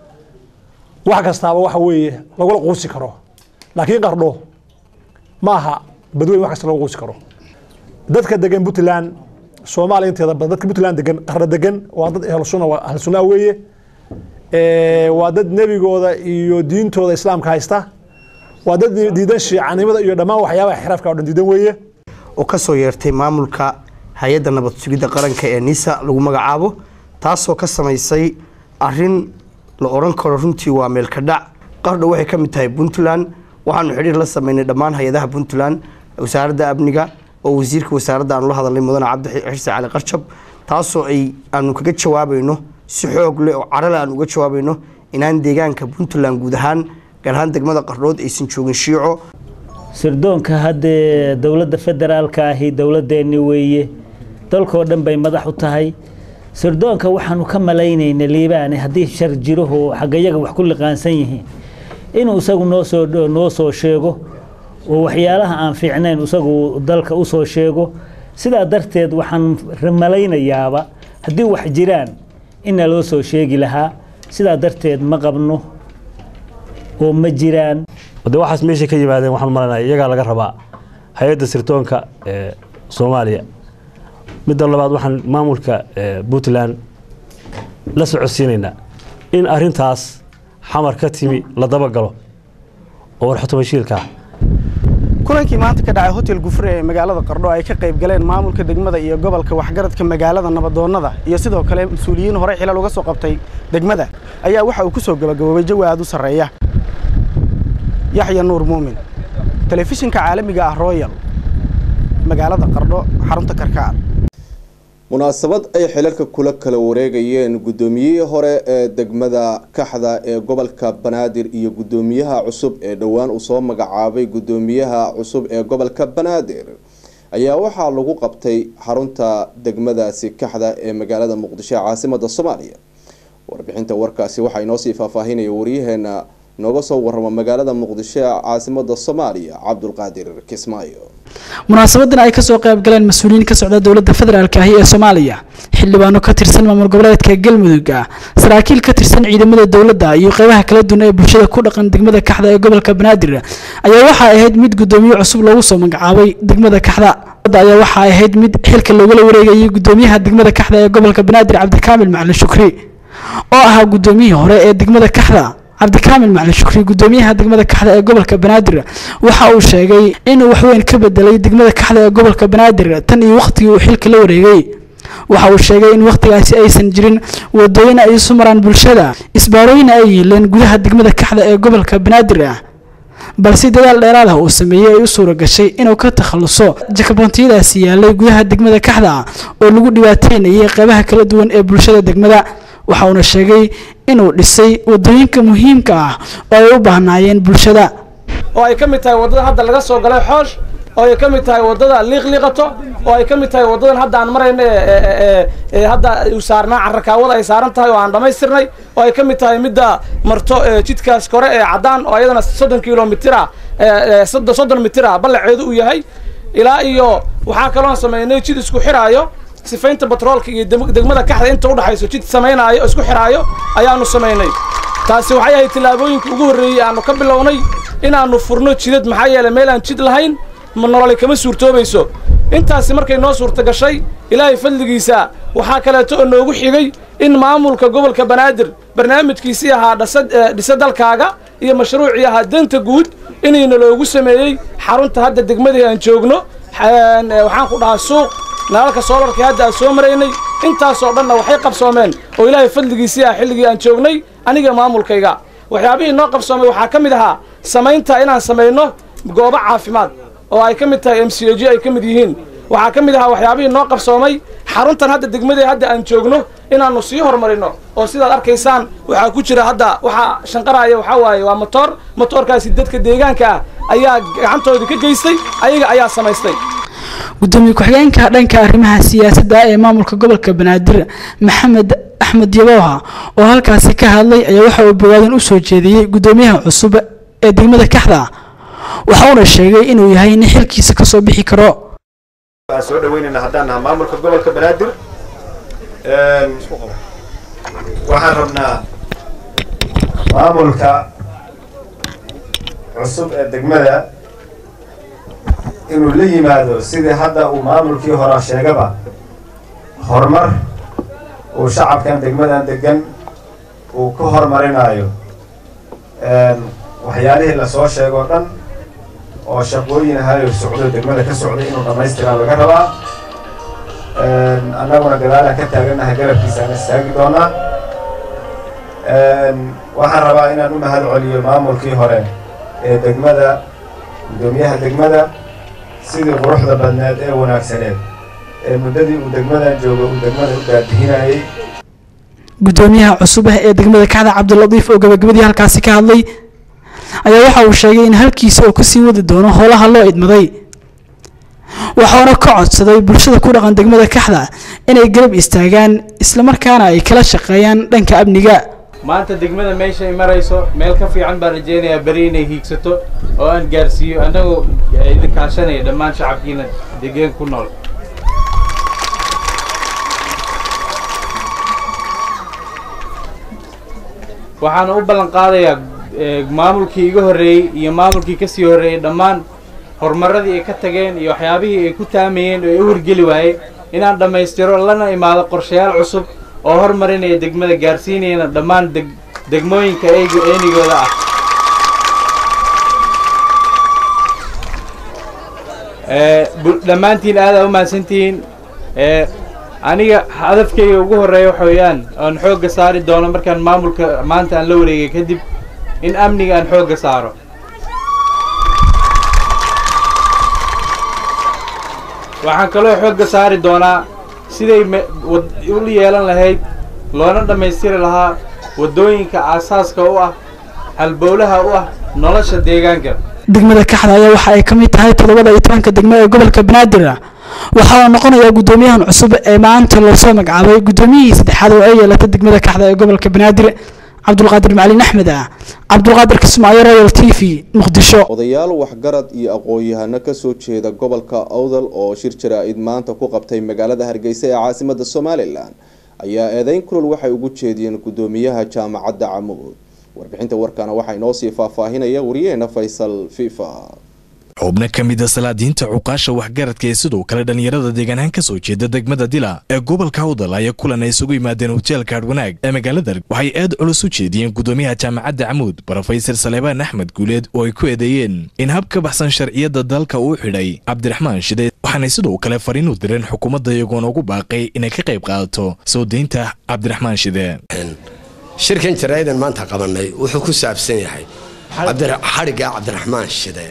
wax kastaaba waxa weeye lagula quusi karo laakiin qardho ma aha badweyn wax kasta lagu quusi karo dadka degan puntland soomaaliya inteeda badan dadka puntland degan qarna degan waa dad ahlsuna ahlsunaa weeye Eh, waa dad nebigooda iyo diintooda islaamka haysta waa dad diidan shiicanimada iyo dhammaan waxyaabaha xiraafka oo dhan diidan weeye oo ka soo yeertay maamulka hay-adda nabad sugidda qaranka ee nisa lagu magacaabo taasoo ka samaysay arin la odhan karo runtii waa meelka dhac qardho waxay ka mid tahay puntland waxaanu xidhiir la sameynay dhammaan hay-adaha puntland wasaaradda amniga oo wasiirka wasaaradda aanu la hadalnay mudane cabdi xirse cali qarjab taasoo ay aanu kaga jawaabayno si xoog leh oo carale aan uga jawaabayno inaan deegaanka puntland guud ahaan gaar ahaan degmada qardhood aysan joogin shiico sirdoonka haddee dowladda federaalka ahi dowladeenni weeye dalkoo dhan bay madax u tahay sirdoonka waxaanu ka malaynayna liibaane haddii shar jiraho xagayaga wax ku liqaansan yihiin inuu isagu noo soo noo soo sheego oo waxyaalaha aan fiicnayn isagu dalka u soo sheego sidaa darteed waxaan malaynayaaba haddii wax jiraan inna loo soo sheegi lahaa sidaa darteed ma qabno oo ma jiraan de waxaas meeshay ka yimaadeen waxaan malanaya iyagaa laga rabaa hay-adda sirdoonka ee soomaaliya midda labaad waxaan maamulka ee, puntland la socodsiinaynaa in arintaas xamar ka timi la dabagalo oo warxutumashiilka ah kulankii maanta ka dhacay hotel gufre ee magaalada qardho ay ka qayb galeen maamulka degmada iyo gobolka waxgaradka magaalada nabadoonnada iyo sidoo kale mas-uuliyiin horey xilal uga soo qabtay degmada ayaa waxa uu ku soo gabagaboobay jawi aad u sarreeya yaxya nuur muumin telefishinka caalamiga ah royal magaalada qardho xarunta karkaar munaasabad ay xilalka kula kala wareegayeen guddoomiyihii hore ee degmada kaxda ee gobolka banaadir iyo guddoomiyaha cusub ee dhowaan uu soo magacaabay guddoomiyaha cusub ee gobolka banaadir ayaa waxaa lagu qabtay xarunta degmadaasi kaxda ee magaalada muqdisho ee caasimada soomaaliya warbixinta warkaasi waxaa inoo sii faahfaahinaya waryaheena nooga soo warama magaalada muqdisho ee caasimada soomaaliya cabdulqaadir kismaayo munaasabadan ay kasoo qayb galeen mas-uuliyiin ka socda dowladda federaalk ahi ee soomaaliya xildhibaano ka tirsan maamul goboleedka galmudug saraakiil ka tirsan ciidamada dowladda iyo qeybaha kala duwan ee bulshada ku dhaqan degmada kaxda ee gobolka banaadir ayaa waxay ahayd mid guddoomiye cusub loogu soo magacaabay degmada kaxda ayaa waxay ahayd mid xilka loogala wareegayay guddoomiyaha degmada kaxda ee gobolka banaadir cabdikaamil macalin shukri oo ahaa guddoomiyihii hore ee degmada kaxda cabdikaamil macalin shukri guddoomiyaha degmada kaxda ee gobolka banaadir waxa uu sheegay inuu waxweyn ka bedelay degmada kaxda ee gobolka banaadir tan iyo wakhtigii uu xilka la wareegay waxa uu sheegay in wakhtigaasi aysan jirin wadooyin ay isu maraan bulshada isbaarooyin ay yiileen gudaha degmada kaxda ee gobolka banaadir balse dadaal dheeraad ah uu sameeyey ay u suura gashay inuu ka takhaluso jakaboontiyadaasi yaalay gudaha degmada kaxda oo lagu dhibaateynayay qeybaha kala duwan ee bulshada degmada waxa uuna sheegay inuu dhisay wadooyinka muhiimka ah oo ay u baahnaayeen bulshada oo ay ka mid tahay waddada hadda laga soo galay xoosh oo ay ka mid tahay waddada liiqliiqato oo ay ka mid tahay waddadan hadda aan marayno ee ee hadda uu saarnaa carrakaawada ay saaran tahay oo aan dhammaystirnay oo ay ka mid tahay midda marto ee jidkaas kore ee caddaan oo ayadana soddon kilomitir ah ee soddon soddon mitir ah ballaceedu uu yahay ilaa iyo waxaa kaloon sameynay jid isku xiraayo sifaynta batroolka iyo degmada kaxda inta udhaxayso jid samaynaayo oo isku xiraayo ayaanu samaynay taasi waxay ahayd tillaabooyinka ugu horreeyey aanu ka bilownay inaannu furno jidad maxaa yeelay meel aan jid lahayn ma nololi kama suurtoobayso intaasi markay noo suurta gashay ilaahay fadligiisa waxaa kaleeto oo noogu xigay in maamulka gobolka banaadir barnaamijkiisii ahaa dhisa dalkaaga iyo mashruucii ahaa danta guud inayna loogu sameeyey xarunta hadda degmadii aan joogno xaan- ee, waxaan ku dhahaa suuq nalalka soolarkii hadda aan soo maraynay intaasoo dhanna waxay qabsoomeen oo ilaahay fadligiisii ah xilligii aan joognay aniga maamulkayga waxyaabihii noo qabsoomay waxaa ka mid ahaa samaynta inaan samayno goobo caafimaad oo ay ka mid tahay m c g ay ka mid yihiin waxaa ka mid ahaa waxyaabihii noo qabsoomay xaruntan hadda degmadee hadda aan joogno inaannu sii horumarino oo sidaad arkaysaan waxaa ku jira hadda waxaa shanqaraya waxaa waaye waa motoor motoorkaasi dadka deegaanka ah ayaa gacantoodii ka geystay ayaga ayaa samaystay gudoomiye ku-xigeenka dhanka arrimaha siyaasadda ee maamulka gobolka banaadir maxamed axmed yabooha oo halkaasi ka hadlay ayaa waxa uu bogaadin u soo jeediyey gudoomiyaha cusub ee degmada kaxda waxa uuna sheegay inuu yahay nin xilkiisa kasoo bixi karo waan soo dhaweynaynaa haddaan nahay maamulka gobolka banaadir Een, waxaan rabnaa maamulka cusub ee degmada inuu la yimaado sidii hadda uu maamulkii hore sheegaba horumar uu shacabkan degmadan degan uu ku horumarinayo Een, waxyaalihii lasoo sheego o dhan oo shaqooyin ahayo socdo degmada ka socday inuu dhammaystiraa laga rabaa Een, annaguna gadaalaan ka taagannahay garabkiisa aan istaagi doonaa Een, waxaan rabaa inaan u mahad celiyo maamulkii hore ee degmada gudoomiyaha degmada sidii quruxda badneed ee wanaagsaneed ee muddadii uu degmadan joogo uu degmada u daadihinayay gudoomiyaha cusub ah ee degmada kaxda cabdilatiif oo gabagabadii halkaasi ka hadlay ayaa waxa uu sheegay in halkiisa uu kasii wadi doono howlaha loo idmaday waxauna ka codsaday bulshada ku dhaqan degmada kaxda inay garab istaagaan islamarkaana ay kala shaqeeyaan dhanka amniga maanta degmada meesha ay marayso meel ka fiican baan rajaynayaa beri inay hiigsato oo aan gaarsiiyo annagoo idin kaashanaya dhammaan shacabkiina degaan ku nool waxaana u ballan qaadayaa eh, maamulkii iga horreeyey iyo maamulkii ka sii horreeyey dhammaan horumarradii ay ka tageen iyo waxyaabihii ay ku taamayeen oo ay u hirgeli waayey inaan dhammaystiro lana imaado qorshayaal cusub oo hormarinaya degmada gaarsiinayana dhammaan deg degmooyinka eyga eenigooda ah Eh, bu- dhammaantiin aad aa u mahadsantihiin Eh, aniga hadafkayga ugu horreeya waxa weeyaan oon xoogga saari doono markaan maamulka maanta aan la wareegay kadib in amniga aan xoogga saaro waxaan kaloo xoogga saari doonaa siday me- wad- u yeelan lahayd loona dhammaystiri lahaa waddooyinka aasaaska u ah halbowlaha u ah nolosha deegaanka degmada kaxda ayaa waxa ay ka mid tahay toddobada iyo tobanka degmo ee gobolka banaadir waxaana noqonayaa gudoomiyahan cusub ee maanta loosoo magacaabay gudoomiyihii saddexaad oo ay yeelatay degmada kaxda ee gobolka banaadir cabdulqaadir macalin axmed ah cabdulqaadir kismaayo royal t v muqdisho odayaal waxgarad iyo aqoon-yahano kasoo jeeda gobolka awdal oo shir jaraa-id maanta ku qabtay magaalada hargeysa ee caasimada somalilan ayaa eedeyn kulul waxay ugu jeediyeen gudoomiyaha jaamacadda camuud warbixinta warkana waxaa inoo sii faahfaahinaya wariyaheena faysal fifa xubno ka mid a salaadiinta cuqaasha waxgaradka ee sidoo kale dhallinyarada deegaanahaan ka soo jeeda degmada dila ee gobolka awdal ayaa kulan ay isugu yimaadeen hoteelka adwanaag ee magaalada waxay aad culus u jeediyeen gudoomiyaha jaamacadda camuud brofesor saleebaan axmed guuleed oo ay ku eedeeyeen in hab ka baxsan sharciyadda dalka uu xidhay cabdiraxmaan shide waxaanay sidoo kale fariin u direen xukuumadda iyagoona ugu baaqay inay ka qayb qaadato soo deynta cabdiraxmaan shide shirkan jaraa'idan maanta qabanay wuxuu ku saabsan yahay cabdira- xadhigga cabdiraxmaan shide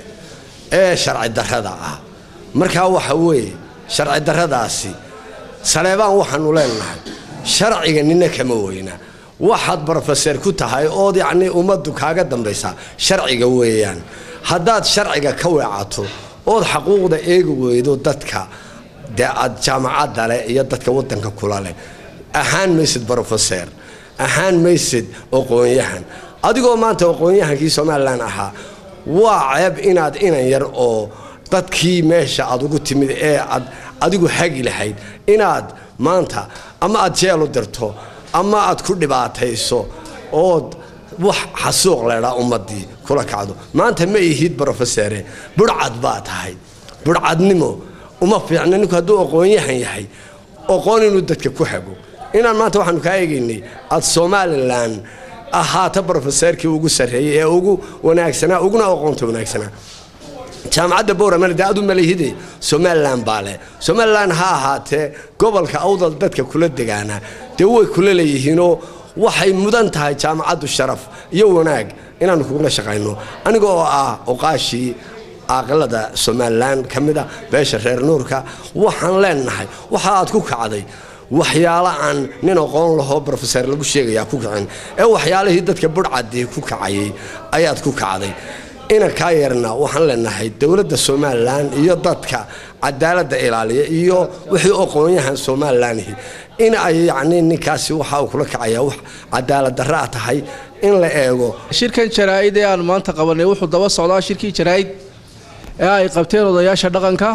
ee sharci darrada ah markaa waxa weeye sharci darradaasi saleebaan waxaanu leenahay sharciga nina kama weyna waxaad brofeser ku tahay ood yacnii ummaddu kaaga dambaysaa sharciga weeyaan haddaad sharciga ka weecato ood xaquuqda eegi weydo dadka dee aad jaamacadda leh iyo dadka waddanka kula leh ahaan maysid brofeser ahaan maysid aqoon-yahan adigoo maanta aqoon-yahankii somalilan ahaa waa ceeb inaad inan yar oo dadkii meesha aad ugu timid ee aad adigu hagi lahayd inaad maanta ama aad jeel u dirto ama aad ku dhibaatayso ood wax xasuuq leedhaa ummadii kula kacdo maanta ma ihid brofesere budhcad baa tahay budhcadnimo uma fiicna ninku hadduu aqoon-yahan yahay aqoon inuu dadka ku hago inaan maanta waxaanu kaa eegaynay aad somalilan ahaata brofeserkii ugu sarreeyey ee ugu wanaagsanaa uguna aqoonta wanaagsanaa jaamacadda bowramana dee adu malihide somalilan baa leh somalilan ha ahaatee gobolka awdal dadka kula degaana dee way kula leeyihiinoo waxay mudan tahay jaamacaddu sharaf iyo wanaag inaannu kugula shaqayno aniga oo ah oqaashii aqalada somalilan ka mid a beesha reer nuurka waxaan leenahay waxa aad ku kacday waxyaalo aan nin aqoon lahoo brofeser lagu sheegayaa ku kacin ee waxyaalihii dadka budhcadii ku kacayay ayaad ku kacday ina kaa yarna waxaan leenahay dowladda somalilan iyo dadka cadaaladda ilaaliya iyo wixii aqoonyahan somalilanhi in ay yacni ninkaasi waxa uu kula kacayaa wax cadaalad darraa tahay in la eego shirkan jaraa'id ee aan maanta qabanay wuxuu daba socdaa shirkii jaraa'id ee ay qabteen odayaasha dhaqanka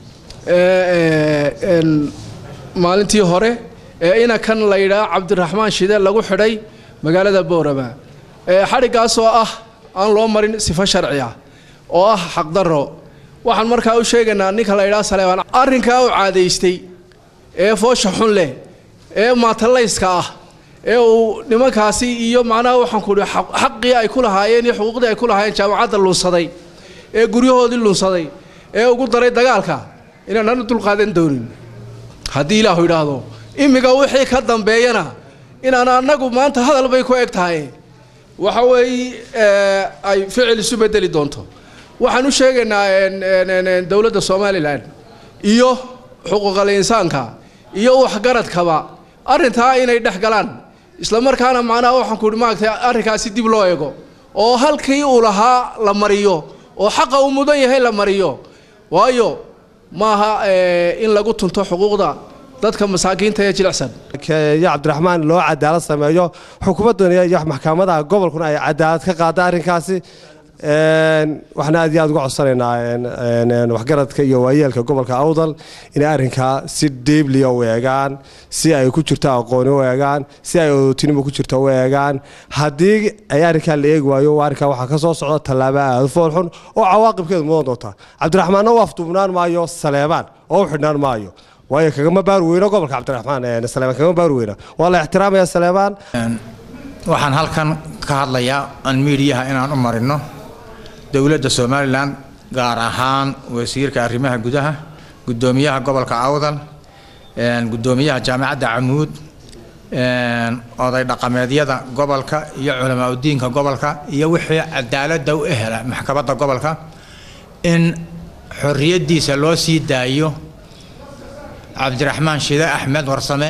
ee maalintii hore ee ina kan la yidhaah cabdiraxmaan shide lagu xidhay magaalada boorama xadhiggaas oo ah aan loo marin sifo sharci ah oo ah xaqdarro waxaan markaa u sheegaynaa ninka la yidhaha saleebaan arrinkaa u caadaystay ee foosha xun leh ee maatalayska ah ee uu nimankaasi iyo macnaha waxaan ku idhi xaqii ay ku lahaayeen iyo xuquuqdii ay ku lahaayeen jaamacadda lunsaday ee guryahoodii lunsaday ee ugu daray dagaalka inaananu dulqaadan doonin haddii ilaahu yidhaahdo imminka wixii ka dambeeyana inaan annagu maanta hadal bay ku eg tahay waxa weeye ay ficil isu bedeli doonto waxaan u sheegaynaa dowladda somalilan iyo xuquuqal insaanka iyo waxgaradkaba arrintaa inay dhex galaan isla markaana macnaha waxaan ku ihi maaragtay arrinkaasi dib loo eego oo halkii uu lahaa la mariyo oo xaqa uu mudan yahay la mariyo waayo maaha in lagu tunto xuquuqda dadka masaakiinta ee jilicsan iyo cabdiraxmaan loo cadaalad sameeyo xukuumadduna iyo maxkamadaha gobolkuna ay cadaalad ka qaada arrinkaasi waxaan aad iyo aad uga codsanaynaa waxgaradka iyo waayeelka gobolka awdal inay arrinkaa si dhiibliya u eegaan si ay ku jirto aqooni u eegaan si ay odotinimo ku jirto u eegaan haddii ay arrinkaa la eegi waayo arrinkaa waxaa ka soo socda tallaabo aada foolxun oo cawaaqibkeedu mudan doonta cabdiraxmaanna u afduubnaan maayo saleebaan oo u xidhnaan maayo waayo kagama baari weyno gobolka cabdiraxmaan saleebaan kagama baari weyna waa la ixtiraamaya saleebaan waxaan halkan ka hadlayaa aan miidiyaha inaan u marino dowladda somalilan gaar ahaan wasiirka arrimaha gudaha guddoomiyaha gobolka awdal guddoomiyaha jaamacadda camuud oday dhaqameedyada gobolka iyo culamaa udiinka gobolka iyo wixii cadaaladda u ehela maxkamadda gobolka in xorriyaddiisa loo sii daayo cabdiraxmaan shide axmed warsame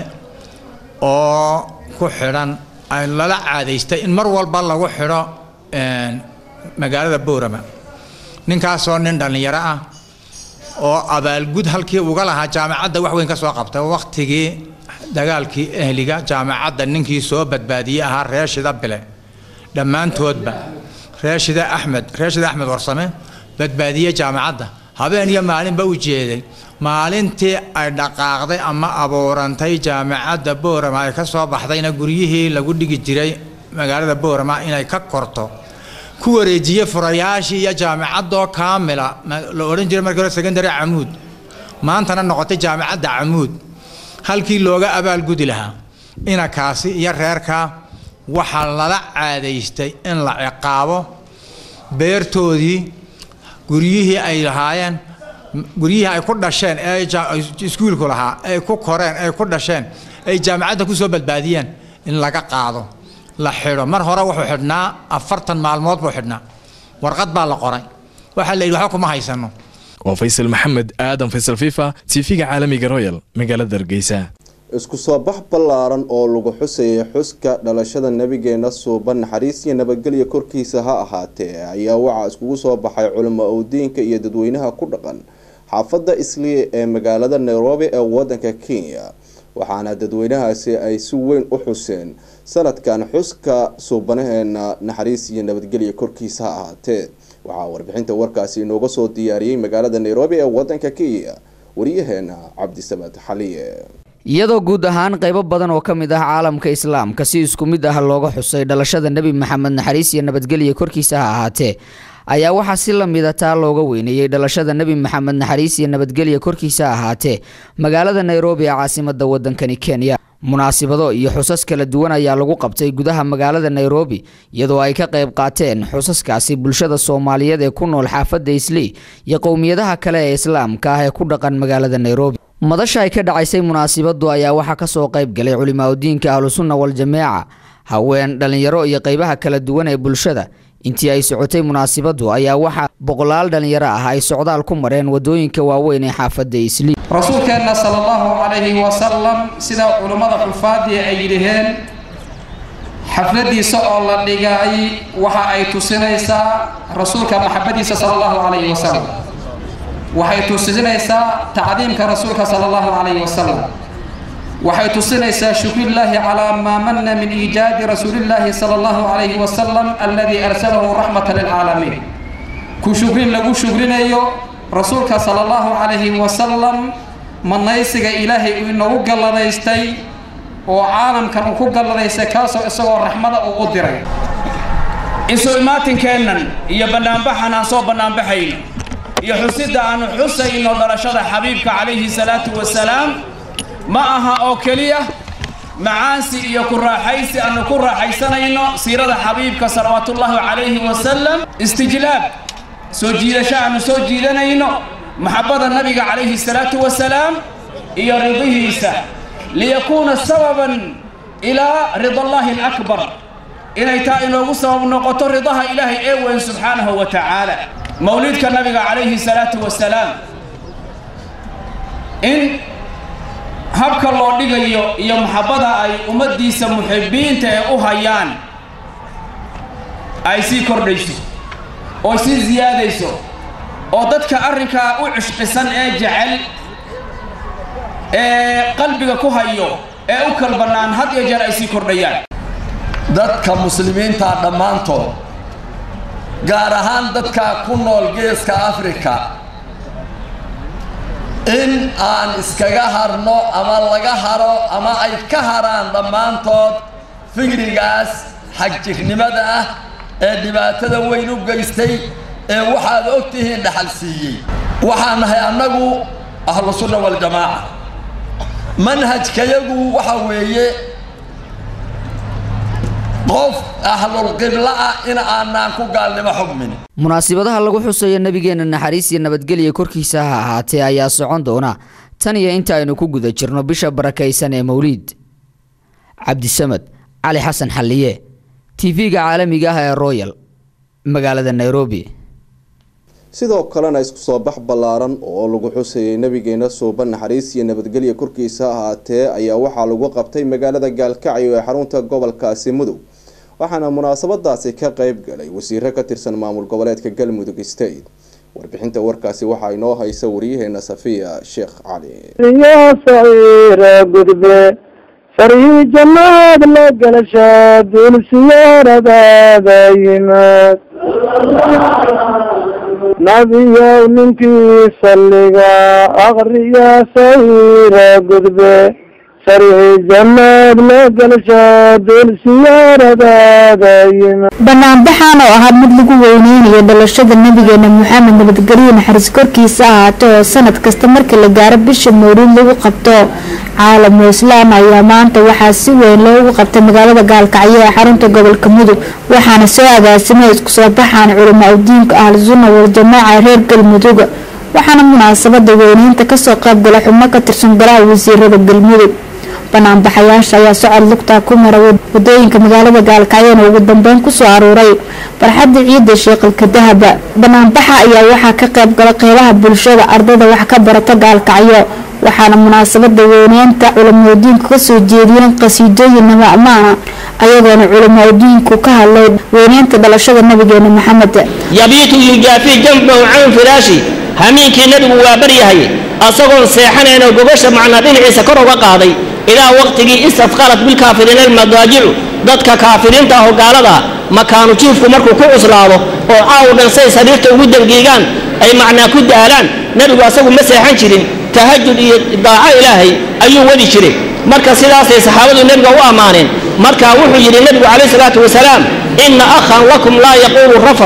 oo ku xidhan ay lala caadaystay in mar walba lagu xidho magaalada boorama ninkaasoo nin dhallinyaro ah oo abaalgud halkii uga lahaa jaamacadda wax weyn ka soo qabtay wakhtigii dagaalkii ehliga jaamacadda ninkii soo badbaadiyey ahaa reeshida bile dhammaantoodba reeshida axmed reeshida axmed warsame badbaadiyey jaamacadda habeen iyo maalinba u jeeday maalintii ay dhaqaaqday ama abuurantay jaamacadda boorama ay ka soo baxdayna guryihii lagu dhigi jiray magaalada boorama inay ka korto ku wareejiyey furayaashii iyo jaamacadoo kaamila la odhan jiray markii hore secondary camuud maantana noqotay jaamacadda camuud halkii looga abaalgudi lahaa inakaasi iyo reerkaa waxaa lala caadaystay in la ciqaabo beertoodii guryihii ay lahaayeen guryihii ay ku dhasheen ee iskuulku lahaa ay ku koreen ay ku dhasheen ay jaamacadda ku soo badbaadiyeen in laga qaado la xidho mar hore wuxuu xidhnaa afartan maalmood buu xidhnaa warqad baa la qoray waxaa la yidhi waxba kuma haysano waa faysal maxamed aadan faysal fifa tv-ga caalamiga royal magaalada hargeysa isku soo bax ballaaran oo lagu xusayay xuska dhalashada nabigeena suuban naxariis iyo nabadgelya korkiisa ha ahaatee ayaa waxaa iskugu soo baxay culimo owdiinka iyo dadweynaha ku dhaqan xaafadda isliya ee magaalada nairobi ee wadanka kenya waxaana dadweynahaasi ay si weyn u xuseen sanadkan xuska suubanaheena naxariis iyo nabadgelya korkiisa ha ahaatee waxaa warbixinta warkaasi inooga soo diyaariyey magaalada nairobi ee wadanka kenya wariyaheena cabdisamad xaliye iyadoo guud ahaan qaybo badan oo ka mid ah caalamka islaamka si isku mid ah looga xusay dhalashada nebi maxamed naxariis iyo nabadgelya korkiisa ha ahaatee ayaa waxaa si la mida taa looga weyneeyey dhalashada nebi maxamed naxariis iyo nabadgelya korkiisa ahaatee magaalada nairobi ee caasimada wadankani kenya munaasibado iyo xusas kala duwan ayaa lagu qabtay gudaha magaalada nairobi iyadoo ay ka qayb qaateen xusaskaasi bulshada soomaaliyeed ee ku nool xaafadda islii iyo qowmiyadaha kale ee islaamka ah ee ku dhaqan magaalada nairobi madasha ay ka dhacaysay munaasibadu ayaa waxaa kasoo qayb galay culimaadudiinka ahlusunna wal-jameeca haween dhallinyaro iyo qeybaha kala duwan ee bulshada intii ay socotay munaasibadu ayaa waxaa boqolaal dhallinyaro ah ay socdaal ku mareen wadooyinka waaweyn ee xaafadda islii rasuulkeenna sala allahu calayhi wasalam sida culummada xufaadii ay yidhaheen xafladiisa oo la dhigay waxa ay tusinaysaa rasuulka maxabadiisa sala allahu calayhi wasalam waxay tusinaysaa tacdiimka rasuulka sala allahu calayhi wasalam waxay tusinaysaa shukrillaahi calaa maa manna min iijaadi rasuulillaahi sala allahu calayhi wasalam alladii arsalahu raxmatan lilcaalamiin ku shukrin lagu shukrinayo rasuulka sala allahu calayhi wasalam manaysiga ilaahay uu inagu galladaystay oo caalamkan uu ku galladaystay kaasoo isagoo raxmada uu u diray isu imaatinkeennan iyo bannaanbaxan aan soo bannaanbaxayno iyo xusidda aanu xusayno dhalashada xabiibka calayhi salaatu wasalaam ma aha oo keliya macaansi iyo ku raaxaysi aanu ku raaxaysanayno siirada xabiibka salawaatullaahi calayhi wasalam istijlaab soo jiidasho aanu soo jiidanayno maxabbada nabiga calayhi salaatu wasalaam iyo ridihiisa liyakuuna sababan ilaa ridallaahi alakbar inay taa inoogu sabab noqoto ridaha ilaahay ee weyn subxaanahu wa tacaala mawlidka nabiga calayhi salaatu wasalaam in habka loo dhigayo iyo maxabbada ay ummaddiisa muxibiinta ee u hayaan ay sii kordhayso oo sii siyaadayso oo dadka arrinkaa u cishqisan ee jecel ee qalbiga ku hayo ee u kal bannaan had iyo jeer ay sii kordhayaan dadka muslimiinta dhammaantood gaar ahaan dadka ku nool geeska afrika in aan iskaga harno ama laga haro ama ay ka haraan dhammaantood fikrigaas xagjirnimada ah ee dhibaatada weyn u geystay ee waxaad og tihiin dhaxal siiyey waxaan nahay annagu ahlu sunna waljamaaca manhajkayagu waxa weeye qof ahlulqibla ah in aanaan ku gaalnimo xugmin munaasibadaha lagu xusayo nabigeena naxariis iyo nabadgelya korkiisa ha ahaatee ayaa socon doona tan iyo inta aynu ku guda jirno bisha barakaysan ee mawliid cabdisamad cali xasan xalliye tv-ga caalamiga ah ee royal magaalada nairobi sidoo kalena isku soo bax ballaaran oo lagu xusayay nabigeena suuba naxariis iyo nabadgelya korkiisa ahaatee ayaa waxaa lagu qabtay magaalada gaalkacyo ee xarunta gobolkaasi mudug waxaana munaasabadaasi ka qeyb galay wasiiro ka tirsan maamul goboleedka galmudug state warbixinta warkaasi waxaa inoo haysa waryaheena safiya sheekh cali يا صغير قدبي فري جماد لقل شاد السيارة بابا يمات نبي منك صلقا أغري يا صغير قدبي فري جماد لقل شاد السيارة بابا يمات banaanbaxan oo ahaa mid lagu weyneynayo dhalashada nabigeena maxamed nabadgelyo naxariis korkiisa ahaato oo sanad kasta marka la gaaro bisha mawliid lagu qabto caalamul islaam ayaa maanta waxaa si weyn loogu qabtay magaalada gaalkacyo ee xarunta gobolka mudug waxaana soo agaasimay isku soo baxaan culamaa udiinka ahlu sunna waljamaaca reer galmudug waxaana munaasabada weyneynta kasoo qaybgala xubno ka tirsan golaha wasiirada galmudug banaanbaxayaasha ayaa socod lugtaa ku mara wadooyinka magaalada gaalkacyona ugu dambeyn kusoo aruuray farxadda ciidda sheeqalka dahaba banaanbaxa ayaa waxaa ka qayb gala qeybaha bulshada ardayda wax ka barata gaalkacyo waxaana munaasabada weyneynta culamadiinku kasoo jeediyeen qasiidooyin nabamaana ayagoona culamadiinku ka hadlay weyneynta dhalashada nabigeena maxamed yabiitu yujaafii janbahu can firaashi hamiinkii nebigu waa baryahay asagoon seexanaynoo gogosha macnaa dhinaciisa kor uga qaaday ilaa waqtigii istadqalat bilkaafiriina almadaajicu dadka kaafiriinta ah oo gaalada makaanu jiifku markuu ku cuslaado oo caaw dhan say sariirta ugu dangiigaan ay macnaa ku daalaan nebigu asagu ma seexan jirin tahajud iyo daaco ilaahay ayuu wadi jiray marka sidaasay saxaabadu nebiga u ammaaneen marka wuxuu yidhi nebigu calayhi salaatu wasalaam inna akhan lakum laa yaquulu rafad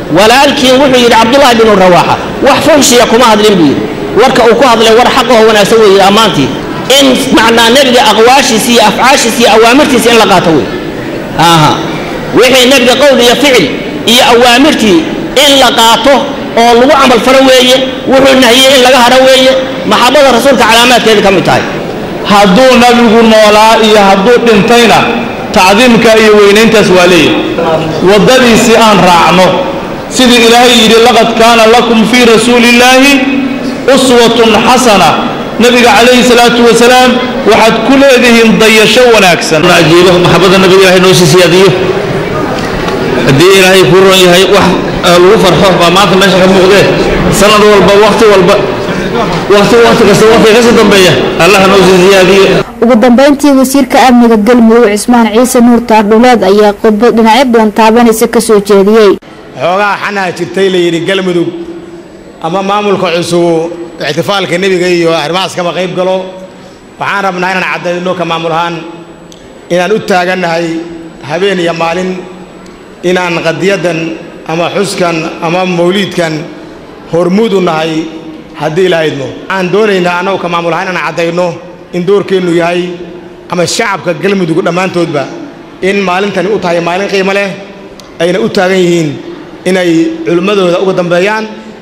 walaalkiin wuxuu yidhi cabdullaahi binu rawaaxa wax fuxshiya kuma hadlin buu yidhi warka uu ku hadlay war xaqaho wanaagsan weeye ammaantii in macnaa nebiga aqwaashiisa iyo afcaashiisa iyo awaamirtiisa in la qaato wey aha wixii nebiga qowl iyo ficil iyo awaamirtii in la qaato oo lagu camal faro weeye wuxuu nahiyey in laga hadho weeye maxabada rasuulka calaamaadkeeda ka mid tahay hadduu nabigu noolaa iyo hadduu dhintayna tacdiimka iyo weynayntaas waa leeyahy waddadiisii aan raacno sidii ilaahay yidhi laqad kaana lakum fii rasuulillaahi uswatun xasana nabiga calayhi salaatu wasalaam waxaad ku leedihiin dayasho wanaagsan ajiibo maxabada nabiga ilahay noo sii siyaadiyo haddii ilaahay kuu ron yahay wax lagu farxo baa maanta meesha ka muuqdee sanad walba wakti walba wakti wakti kasta wakti kasii dambeeya allaha noo sii siyaadiyo ugu dambeyntii wasiirka amniga galmudug cismaan ciise nuur taardhuleed ayaa khudbad dhinacyo badan taabanaysa kasoo jeediyey xoogaa xanaa jirtay la yidhi galmudug ama maamulka cusubu ixtifaalka nebiga iyo arrimahaas kaba qayb galo waxaan rabnaa inaan caddayno ka maamul ahaan inaan u taagannahay habeen iyo maalin inaan qadiyadan ama xuskan ama mawliidkan hormuud u nahay haddii ilahaydmo waxaan doonaynaa annagu ka maamul ahaan inaan caddayno in doorkeennu yahay ama shacabka galmudug dhammaantoodba in maalintani u tahay maalin qiimo leh ayna u taagan yihiin inay culimmadooda uga dambeeyaan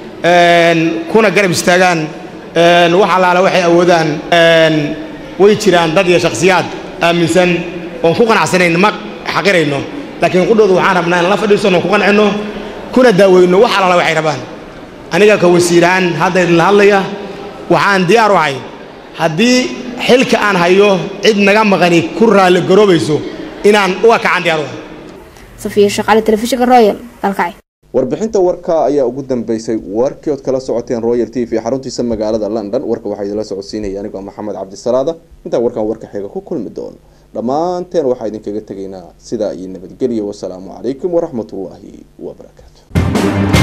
kuna garab istaagaan wax allaala waxay awoodaan way jiraan dad iyo shakhsiyaad aaminsan oon ku qanacsanayn ma xaqirayno laakiin qudhooda waxaan rabnaa in la fadhiisanno ku qancinno kuna daaweyno wax allaala waxay rabaan aniga ka wasiirahaan hadda idinla hadlaya waxaan diyaar u ahay haddii xilka aan hayo cid naga maqani ku raalli garoobayso inaan uga kacan diyaar u ahay safiya shaqaale telefishinka royal dalkacay warbixinta warka ayaa ugu dambeysay warkii ood kala socoteen royal t v xaruntiisa magaalada london warka waxaa idinla socodsiinaya anigoo maxamed cabdisalaada intaan warkan warka xiga ku kulmi doono dhammaanteen waxaa idinkaga tegaynaa sidaa iyo nabadgelyo wasalaamu calaykum waraxmatullaahi wabarakaatu